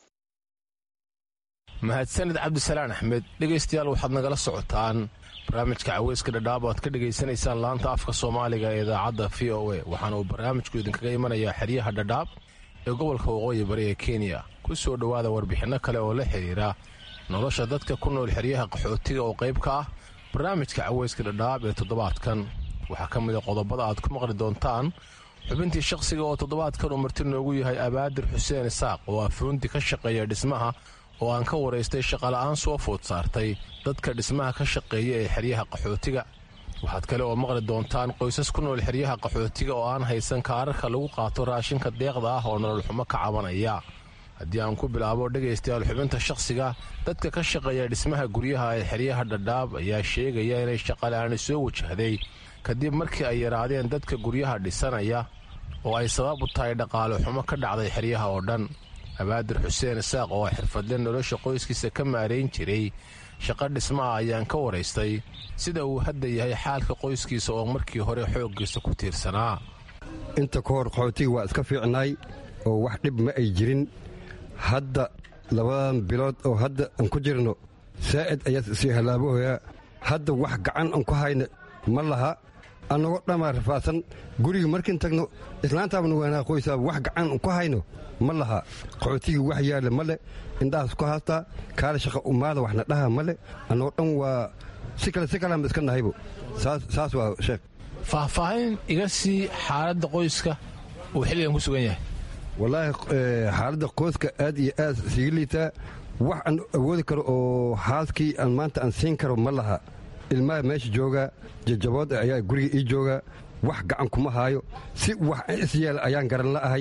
mahadsaned cabdisalaan axmed dhegaystayaal waxaad nagala socotaan barnaamijka caweyska dhadhaab o aad ka dhegaysanaysaan laanta afka soomaaliga ee idaacadda v o a waxaana uu barnaamijku idinkaga imanayaa xeryaha dhadhaab ee gobolka waqooyi bari ee kenya ku soo dhowaada warbixinno kale oo la xidhiira nolosha dadka ku nool xeryaha qaxootiga oo qayb ka ah barnaamijka caweyska dhadhaab ee toddobaadkan waxaa ka mid a qodobada aad ku maqli doontaan xubintii shaqsiga oo toddobaadkan uu marti noogu yahay abaadir xuseen isaaq oo afuunti ka shaqeeya dhismaha oo aan ka waraystay shaqola'aan soo food saartay dadka dhismaha ka shaqeeya ee xeryaha qaxootiga waxaad kale oo maqli doontaan qoysas ku nool xeryaha qaxootiga oo aan haysan kaararka lagu qaato raashinka deeqda ah oo nololxumo ka cabanaya haddii aan ku bilaabo dhegaystayaal xubinta shakhsiga dadka ka shaqeeya dhismaha guryaha ee xeryaha dhadhaab ayaa sheegaya inay shaqola'aani soo wajahday kadib markii ay yaraadeen dadka guryaha dhisanaya oo ay sabab u tahay dhaqaale xumo ka dhacday xeryaha oo dhan abaadir xuseen isaaq oo xirfadle nolosha qoyskiisa ka maarayn jiray shaqo dhismaha ayaan ka waraystay sida uu hadda yahay xaalka qoyskiisa oo markii hore xooggiisa ku tiirsanaa inta ka hor qaxootiga waa iska fiicnaay oo wax dhib ma ay jirin hadda labadan bilood oo hadda aan ku jirno saa'id ayaa sii halaabahoyaa hadda wax gacan aan ku hayna ma laha annagoo dhammaa rafaadsan guriga markiin tagno islaantaabna waanaa qoysaaba wax gacan ku hayno ma laha qaxootigii wax yaalla ma le indhahaas ku haastaa kaale shaqa umaada waxna dhaha ma le annagoo dhan waa si kale si kaleanba iska nahaybo saas waa sheekh faahfaahin iga sii xaaladda qoyska uu xilligan ku sugan yahay wallaahi xaaladda qoyska aad iyo aad siga liitaa wax aan awoodi karo oo haaskii aan maanta aan siin karo ma laha ilmaha meesha jooga jajabood ayaa guriga ii jooga wax gacan kuma haayo si wax isyeela ayaan garan la'ahay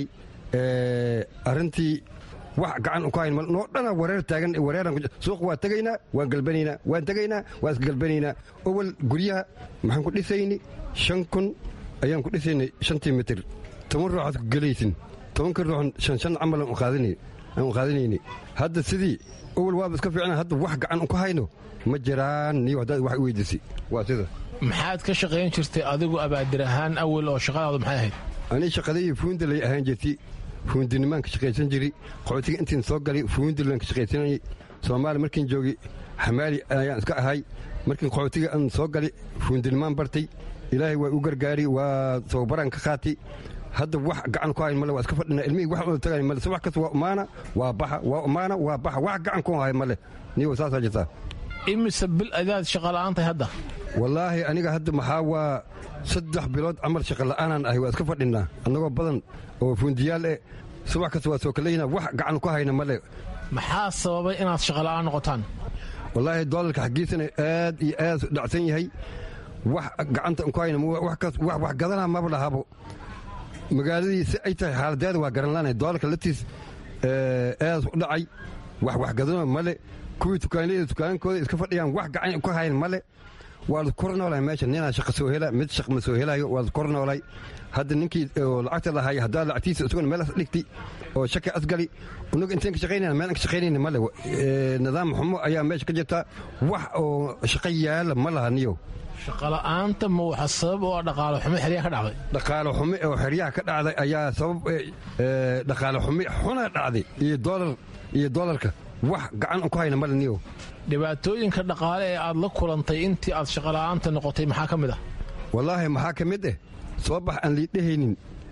arrintii wax gacan ku hayn noo dhana wareer taagan wareeran suuq waa tegaynaa waan galbanaynaa waan tegaynaa waan isgalbanaynaa owal guryaha maxaan ku dhisayni shan kun ayaan ku dhisaynay shantii mitir toban ruuxaad ku gelaysin tobanka ruuxan shan shan camal aan qaadanayni hadda sidii owal waaba iska fiicnaa hadda wax gacan ku hayno ma jiraan niyo haddaad wax weydiisi waa sida maxaad ka shaqayn jirtay adigu abaadir ahaan awal oo shaqadaadu maxay ahayd anii shaqadayii fuundalay ahaan jirtay fuundinimaan ka shaqaysan jiri qaxootiga intiin soo galay fuundilan ka shaqaysanayay soomaali markiin joogi xamaali ayaan iska ahay markiin qaxootiga aan soo galay fuundinimaan bartay ilaahay waa u gargaari waa tababaraan ka qaatay hadda wax gacan ku hayn male waa iska fadhina ilmihii wax wada tagay male subax kasta waa umaana waa baxa waa umaana waa baxa wax gacan ku hay male niyo saasaa jirtaa imise bil adaad shaqa la'aan tahay hadda wallaahi aniga hadda maxaa waa saddex bilood camal shaqa la'aanaan ahay waa iska fadhinaa annagoo badan oo fuundiyaal eh subax kasta waa soo kaleynaa wax gacan ku hayna male maxaa sababay inaad shaqa la'aan noqotaan wallaahi doolarka xaggiisana aad iyo aad dhacsan yahay wax gacanta ku hayna wax gadanaa maba lahabo magaaladii si ay tahay xaaladeeda waa garan laanay doolarka laftiis aad u dhacay wax waxgadano male kuwii tukaanleyda tukaankooda iska fadhiyaan wax gacan ku hayn male waa la kor noolay meesha ninaa shaqa soo hela mid shaq ma soo helayo waa la kor noolay hadda ninkii oo lacagta lahaaya haddaa lacagtiisa isaguna meel dhigti oo shaka asgali unaga intaan ka shaqaynayna meel aan ka shaqaynayna male nidaam xumo ayaa meesha ka jirta wax oo shaqa yaala ma laha niyo shaqola'aanta ma waxa sabab oo dhaqaalo xumo xeryaha ka dhacday dhaqaalo xumi oo xeryaha ka dhacday ayaa sabab dhaqaalo xumi xuna dhacday iyo dolar iyo dolarka wax gacan ku hayna male niyo dhibaatooyinka dhaqaale ee aad la kulantay intii aad shaqola'aanta noqotay maxaa ka mid ah wallaahi maxaa ka mid eh soo bax aan liidhahaynin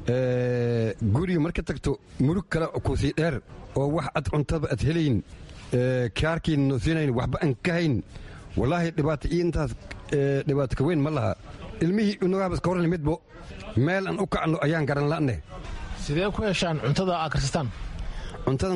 guriga marka tagto murug kale ku sii dheer oo wax ad cuntaba ad helayn kaarkiina noo siinayn waxba aan ka hayn wallaahi dhibaato iyo intaas dhibaato ka weyn ma laha ilmihii unagaaba iska warran midbo meel aan u kacno ayaan garan la'ne sidee ku heshaan cuntada aad karsataan cuntada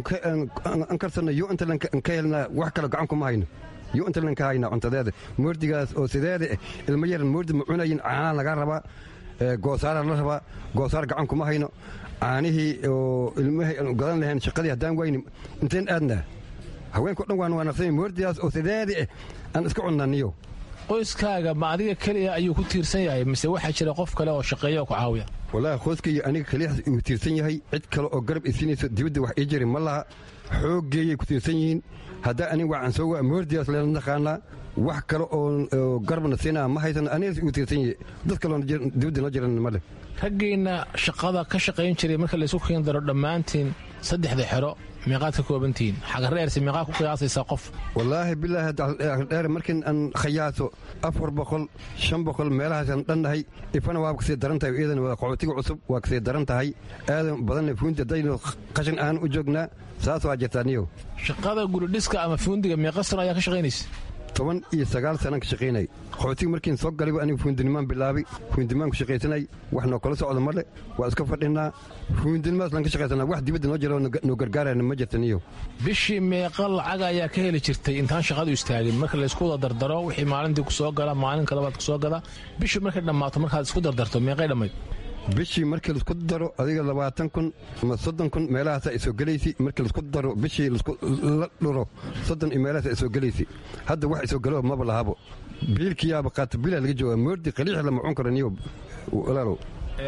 an karsanno yo intalan ka helnaa wax kale gacan kuma hayno yo intalan ka haynaa cuntadeeda moordigaas oo sideeda eh ilmo yaran moordi ma cunayin caanaa laga rabaa goosaara la rabaa goosaar gacan kuma hayno caanihii oo ilmahay aan gadan lahayn shaqadii haddaan wayni inteen aadnaa haweenko dhan waan wanaaqsanya moordigaas oo sideeda eh aan iska cunnaniyo qoyskaaga ma adiga keliya ayuu ku tiirsan yahay mise waxaa jira qof kale oo shaqeeya oo ku caawiya wallaahi qoyskaiyo aniga keliyaas uu tiirsan yahay cid kale oo garab isiinayso dibadda wax ii jiri ma laha xooggeeyay ku tiirsan yihiin haddaa aniga waxaan soo waa moordigaas leela naqaanaa wax kale oo garbana siinaa ma haysan anigaas uu tiirsan yahay dad kaloo dibadda noo jiran male raggiinna shaqada ka shaqayn jiray marka laysu keen daro dhammaantiin saddexda xero meeqaad ka koobantihiin xagareerse meeqaa ku qiyaasaysaa qof wallaahi bilaahi dheer markiin aan khayaaso afar boqol shan boqol meelahaasaan dhannahay ifana waaba kasii daran tahay iyadan waa qaxootiga cusub waa kasii daran tahay aadan badanna fuunti haddaynu qashin aan u joognaa saas waa jirtaa niyow shaqada guridhiska ama fuundiga meeqa sano ayaa ka shaqaynaysa toban iyo sagaal sanaan ka shaqaynay qaxootiga markiin soo galayba aniga fuundinimaan bilaabay fuundinimaan ku shaqaysanay wax noo kala socda male waa iska fadhinaa fuundinimaas laan ka shaqaysanaa wax dibadda noo jira noo gargaarayna ma jirta niyo bishii meeqa lacag ayaa ka heli jirtay intaan shaqadu istaagin marka laysku wada dardaro wixii maalintii ku soo gala maalinka labaad ku soo gala bishii markay dhammaato markaad isku dardarto meeqay dhammayd bishii markii laisku daro adiga labaatan kun ama soddon kun meelahaasa ay soo gelaysi markii laisku daro bishii la dhuro soddon iyo meelahaas ay soo gelaysi hadda wax isoo galo maba lahabo biilkiyaaba qaata bilaa laga jooga moordi qaliix lama cun karo niyo walaalow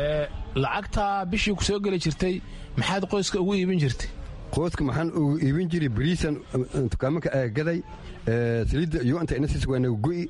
lacagtaa bishii ku soo geli jirtay maxaad qoyska ugu iibin jirtay qoyska maxaan ugu iibin jiray bariisan dukaamanka aagaday saliidda iyo inta inasiis waa nagu go'i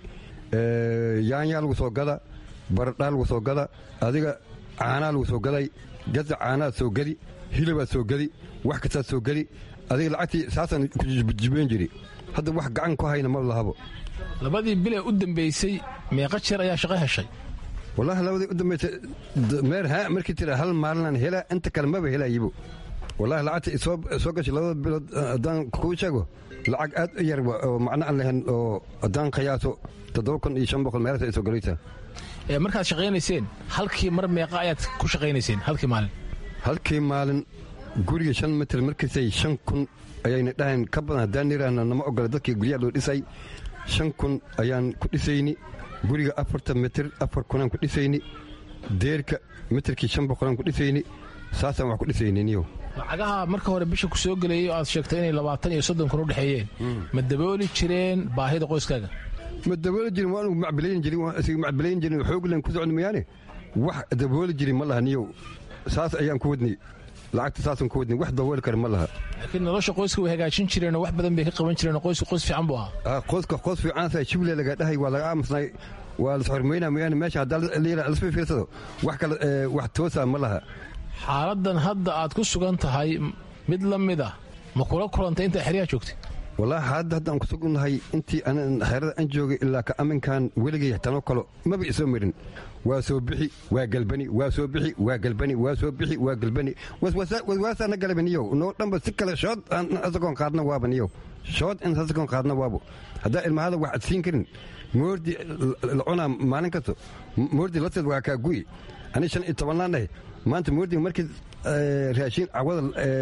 yaanyaa lagu soo gada baradhaa lagu soo gada adiga caanaa lagu soo gaday gaza caanaad soo geli hilabaad soo geli wax kastaad soo geli adiga lacagtii saasaan ku jibayn jiri hadda wax gacan ku hayna ma lahabo labadii bilee u dambaysay meeqa jeer ayaa shaqo heshay wallaahi labadii u dambaysay meer haa markii tira hal maalinaan helaa inta kale maba helayibo wallaahi lacagta soo gashay labada bilood haddaan kuu sheego lacag aad u yar oo macno aan lahayn oo haddaan qiyaaso toddoba kun iyo shan boqol meelaas ay soo galaysaa markaad shaqaynayseen halkii mar meeqa ayaad ku shaqaynayseen halkii maalin halkii maalin guriga shan mitir markiisay shan kun ayayna dhahayn ka badan haddaan niraahna nama ogola dadkii guryaha loo dhisay shan kun ayaan ku dhisayni guriga afartan mitir afar kunaan ku dhisayni deerka mitirkii shan boqolaan ku dhisayni saasaan wax ku dhisayni niyo lacagaha marka hore bisha ku soo gelayay oo aad sheegtay inay labaatan iyo soddon kun u dhexeeyeen ma dabooli jireen baahida qoyskaaga ma dabooli jirin waanu macbilayn jirin waan isaga macbilayn jirin xooglan ku socon mayaane wax dabooli jirin ma laha niyow saas ayaan ku wadnay lacagta saasaan ku wadnay wax dabooli kara ma laha laakiin nolosha qoyska way hagaajin jireenoo wax badan bay ka qaban jireenoo qoysku qoys fiican buu ahaa qoyska qoys fiicansa shible laga dhahay waa laga aamusnay waa las xormeynaa mayaane meesha haddaa lasfi fiirsado wax kale wax toosaa ma laha xaaladan hadda aad ku sugan tahay mid la mid ah ma kula kulantay intaa xeryaha joogtay wallaahi hadda haddaan kusugunnahay intii xeerada aan joogay ilaa ka aminkan weligay tanoo kalo maba isoo marin waa soo bixi waa galbani waa soo bixi waa galbani waa soo bixi waa galbani waswaasaana galabaniyow noo dhanba si kale shood asagoon qaadna waaba niyow shood in asagoon qaadna waabo haddaa ilmahada wax ad siin karin moordi la cunaa maalin kasto moordi lateed waa kaa gu'i ani shan iyo tobannaan dhahay maanta moordiga markii raashiin cawada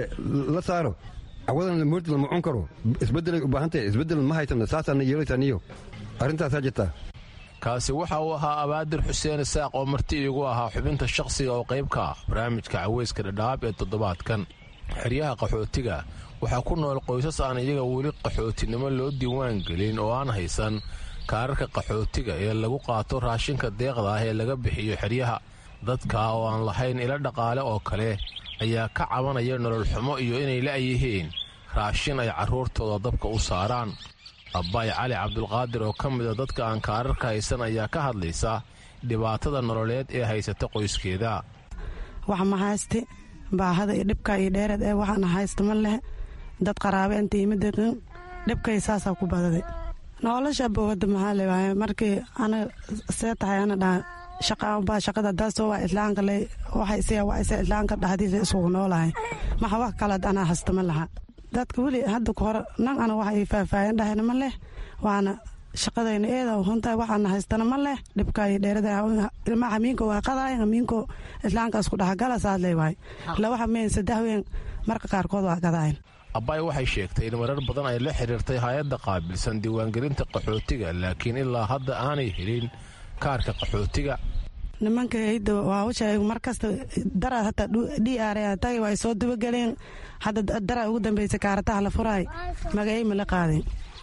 la saaro cawadan moordi lama cun karo isbedelay u baahan tahay isbedel ma haysano saasaana yeelaysaa niyo arrintaasaa jirtaa kaasi waxa uu ahaa abaadir xuseen isaaq oo marti iigu ahaa xubinta shakhsiga oo qayb ka ah barnaamijka caweyska dhadhaab ee toddobaadkan xeryaha qaxootiga waxaa ku nool qoysas aan iyaga weli qaxootinimo loo diiwaan gelin oo aan haysan kaararka qaxootiga ee lagu qaato raashinka deeqda ah ee laga bixiyo xeryaha dadka oo aan lahayn ilo dhaqaale oo kale ayaa ka cabanaya nolol xumo iyo inay la'yihiin raashin ay carruurtooda dabka u saaraan abbaay cali cabdulqaadir oo ka mida dadka aan kaararka haysan ayaa ka hadlaysa dhibaatada nololeed ee haysata qoyskeeda wax ma haysti baahada iyo dhibka iyo dheereed ee waxaana haysta ma leh dad qaraabe inta yimid dhibkay saasaa ku badaday nolosha bowada maxaa leewahay markii ana see tahay ana dhaa shaqabaa shaqada daasoo waa islaanka le waxay siya waa isa islaanka dhexdiisa isugu noolahay maxa wax kale anaa hasta ma laha dadka weli hadda ka hore nan ana waxa ay faahfaahin dhahayna ma leh waana shaqadayna eeda huntahay waxaana haystana ma leh dhibka iyo dheerada ilma hamiinko waa qadaay hamiinko islaanka isku dhexgala saas leewahay laba hameen saddex ween marka qaarkood waa qadaayan abbaay waxay sheegtay in marar badan ay la xiriirtay hay-adda qaabilsan diiwaangelinta qaxootiga laakiin ilaa hadda aanay helin kaarka qaxootiga nimanka hayda waa u sheegay markasta dara hataa d r tagi waa soo dabageleen hadda dara ugu dambeysay kaarataha la furaay magacay ma la qaadeen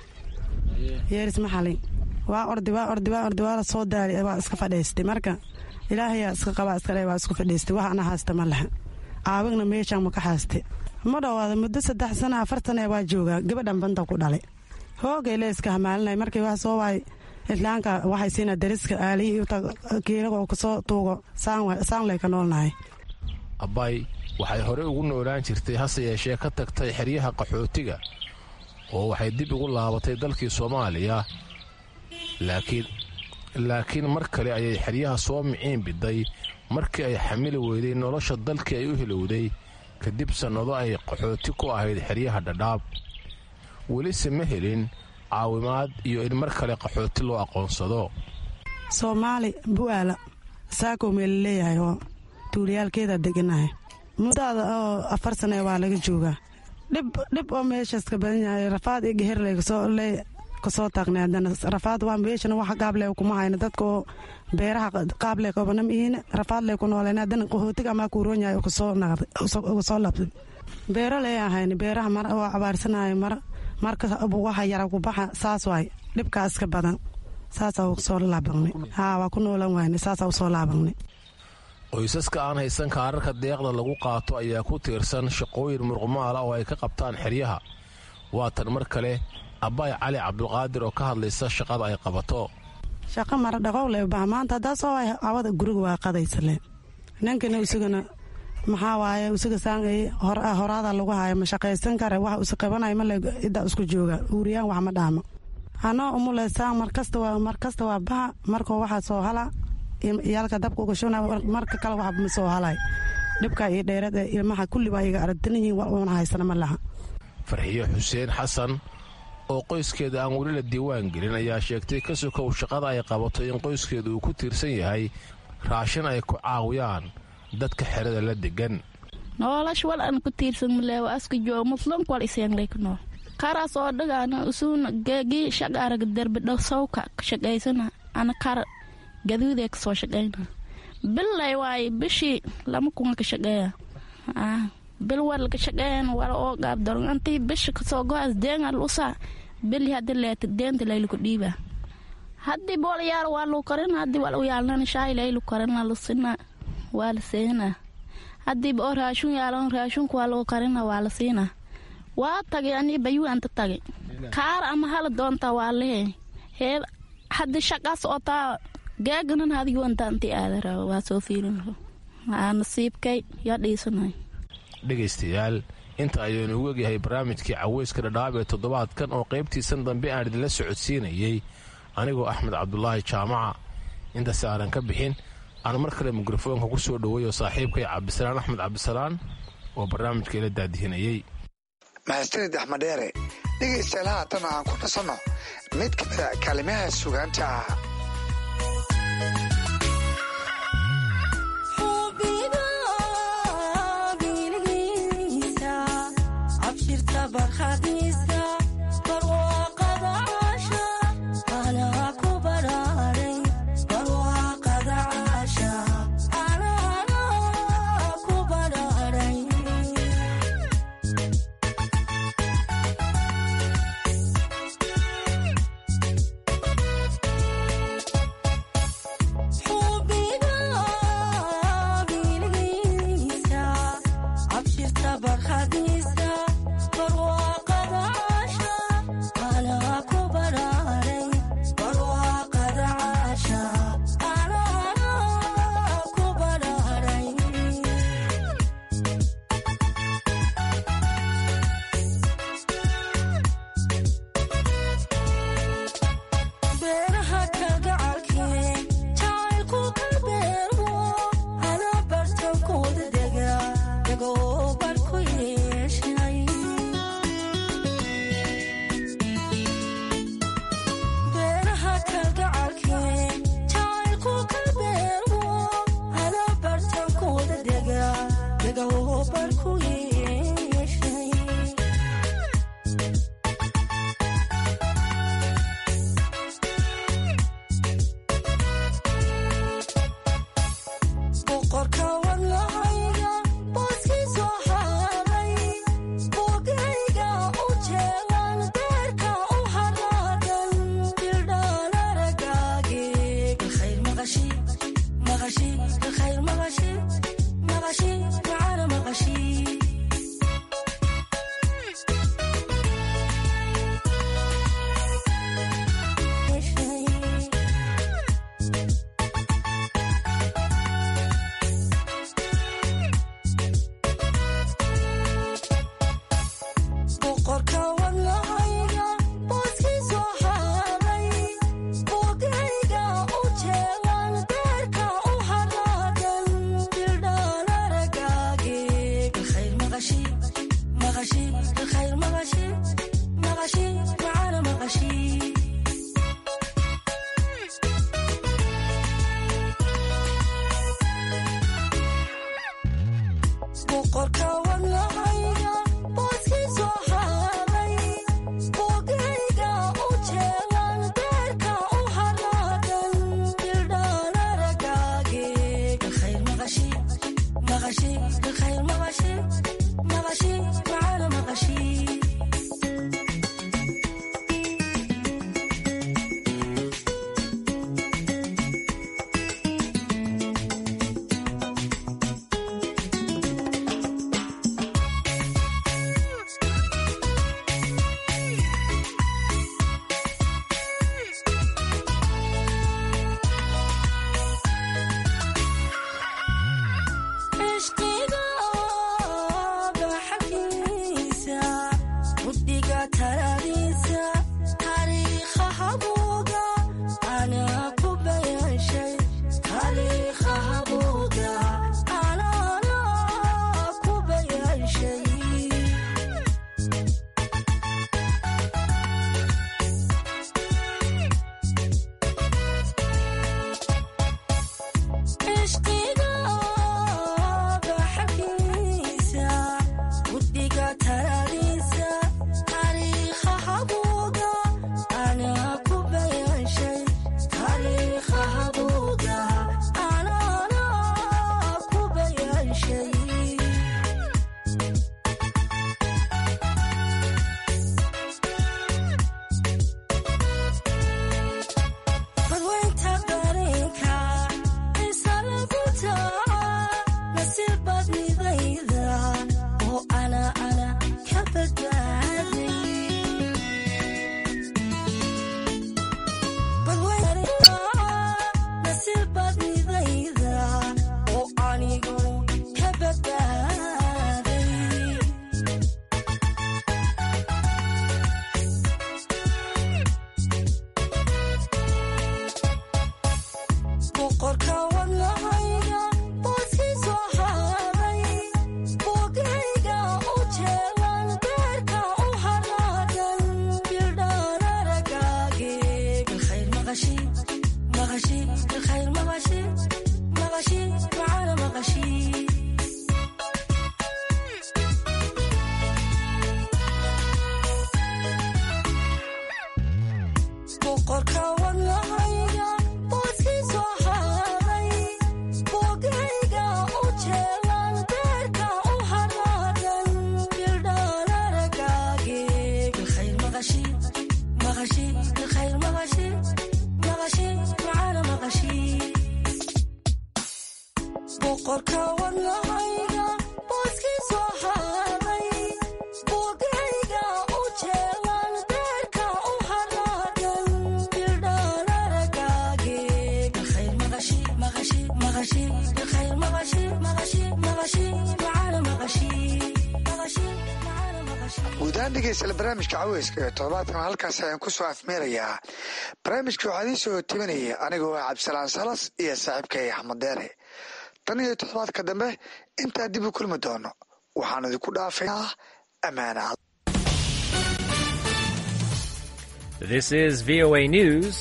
yeeris ma xalin waa ordi waa ordi waa ordi waa la soo daari waa iska fadhiistay marka ilaahayaa iska qabaa iska le waa isku fadhiistay wax ana haasta ma laha aawigna meeshaan ma ka haaste ma dhowaada muddo saddex sana afar sana waa joogaa gabadhan banta ku dhalay hoogay le iska hamaalinay markii wax soo waay islaanka waxay siina dariska aaliyi kiilagoo kasoo tuugo saan lay ka noolnahay abbaay waxay horey ugu noolaan jirtay hase yeeshee ka tagtay xeryaha qaxootiga oo waxay dib ugu laabatay dalkii soomaaliya laakiin laakiin mar kale ayay xeryaha soo miciin biday markii ay xamili weyday nolosha dalkii ay u hilowday kadib sannado ay qaxooti ku ahayd xeryaha dhadhaab welise ma helin caawimaad iyo in mar kale qaxooti loo aqoonsado soomaali bu'aala saakoo meela leeyahay oo tuuliyaalkeeda deganahay muddaada oo afar sane waa laga joogaa dhib oo meeshaas ka badan yahay rafaad iyo geherley kasoo taagnay haddana rafaad waa meeshana wax qaable kuma hayna dadka oo beeraha qaable qabanam ihiin rafaad lay ku nooleen haddana qaxootiga amaa kuuroon yahay uga soo labtay beero lee ahayn beeraha mar oo cabaarsanahay mar marka waxa yara ku baxa saas waay dhibkaa iska badan saasaa usoo laabanay haa waa ku noolan wayne saasaa usoo laabanay qoysaska aan haysan kaararka deeqda lagu qaato ayaa ku tiirsan shaqooyin murqumaala oo ay ka qabtaan xeryaha waa tan mar kale abbaay cali cabdulqaadir oo ka hadlaysa shaqada ay qabato shaqo mara dhaqowle baha maanta haddaa soo waay awada guriga waa qadaysale ninkana isagana maxaa waaye isaga saangay horaada lagu haayo ma shaqaysan kare wax isa qabanay male iddaa isku jooga uuriyaan wax ma dhaamo anoo umule saang markasta waa markasta waa baha markoo waxaa soo hala iyaalka dabka uga shubna marka kale wax ma soo halay dhibka iyo dheerad ee ilmaha kulli baa iga aragtan yihiin wax uuna haysana ma laha farxiyo xuseen xasan oo qoyskeeda aan weli la diiwaan gelin ayaa sheegtay ka sokow shaqada ay qabato in qoyskeeda uu ku tiirsan yahay raashin ay ku caawiyaan dadka xerada la degan noolash wal an ku tiirsan maleewa aska joo muslimku wal iseengleyka nool karaas oo dhagaana usuuna geegii shaq arag derbi dhow sawka shaqaysana ana kar gaduudee kasoo shaqayna billay waaye bishii lama kunga ka shaqeeya bil war laga shaqeeyan wala oo gaab daron antii bisha kasoo go-as deengal usa bili haddi leeta deenta layluku dhiiba haddii boolayaal waa lu karin haddii wal u yaalnana shaay laylu karina lusina waa la siina haddii oo raashun yaalan raashunka waa lagu karina waa la siina waa tagay anii bayuu anta tagay kaar ama hala doonta waa lehe hee haddi shaqaas oo taa gaaganan hadigu anta anti aadara waa soo fiirin aa nasiibkay yaa dhiisanay dhegaystayaal inta ayaynu ugu egyahay barnaamijkii caweyska dhadhaab ee toddobaadkan oo qaybtiisan dambe aan idinla socodsiinayey anigoo axmed cabdulaahi jaamaca intaasi aanan ka bixin aan mar kale mikrofoonka ku soo dhoweeyo saaxiibkay cabdisalaan axmed cabdisalaan oo barnaamijka ila daadihinayey mahadsanid axmed dheere dhegaystayaal haatan aan ku nasanno mid ka mida kaalimaha sugaanta ah Thank you. guudahaan dhegeystayaal barnaamijka caweyska ee toddobaadkan halkaas ayaan ku soo afmeerayaa barnaamijka waxaa idiin soo tibanaya anigoo ah cabdisalaan salas iyo saaxiibkay axmed deere tan iyo toddobaadka dambe intaa dib u kulmi doono waxaan idinku dhaafaynaa ammaana This is VOA News.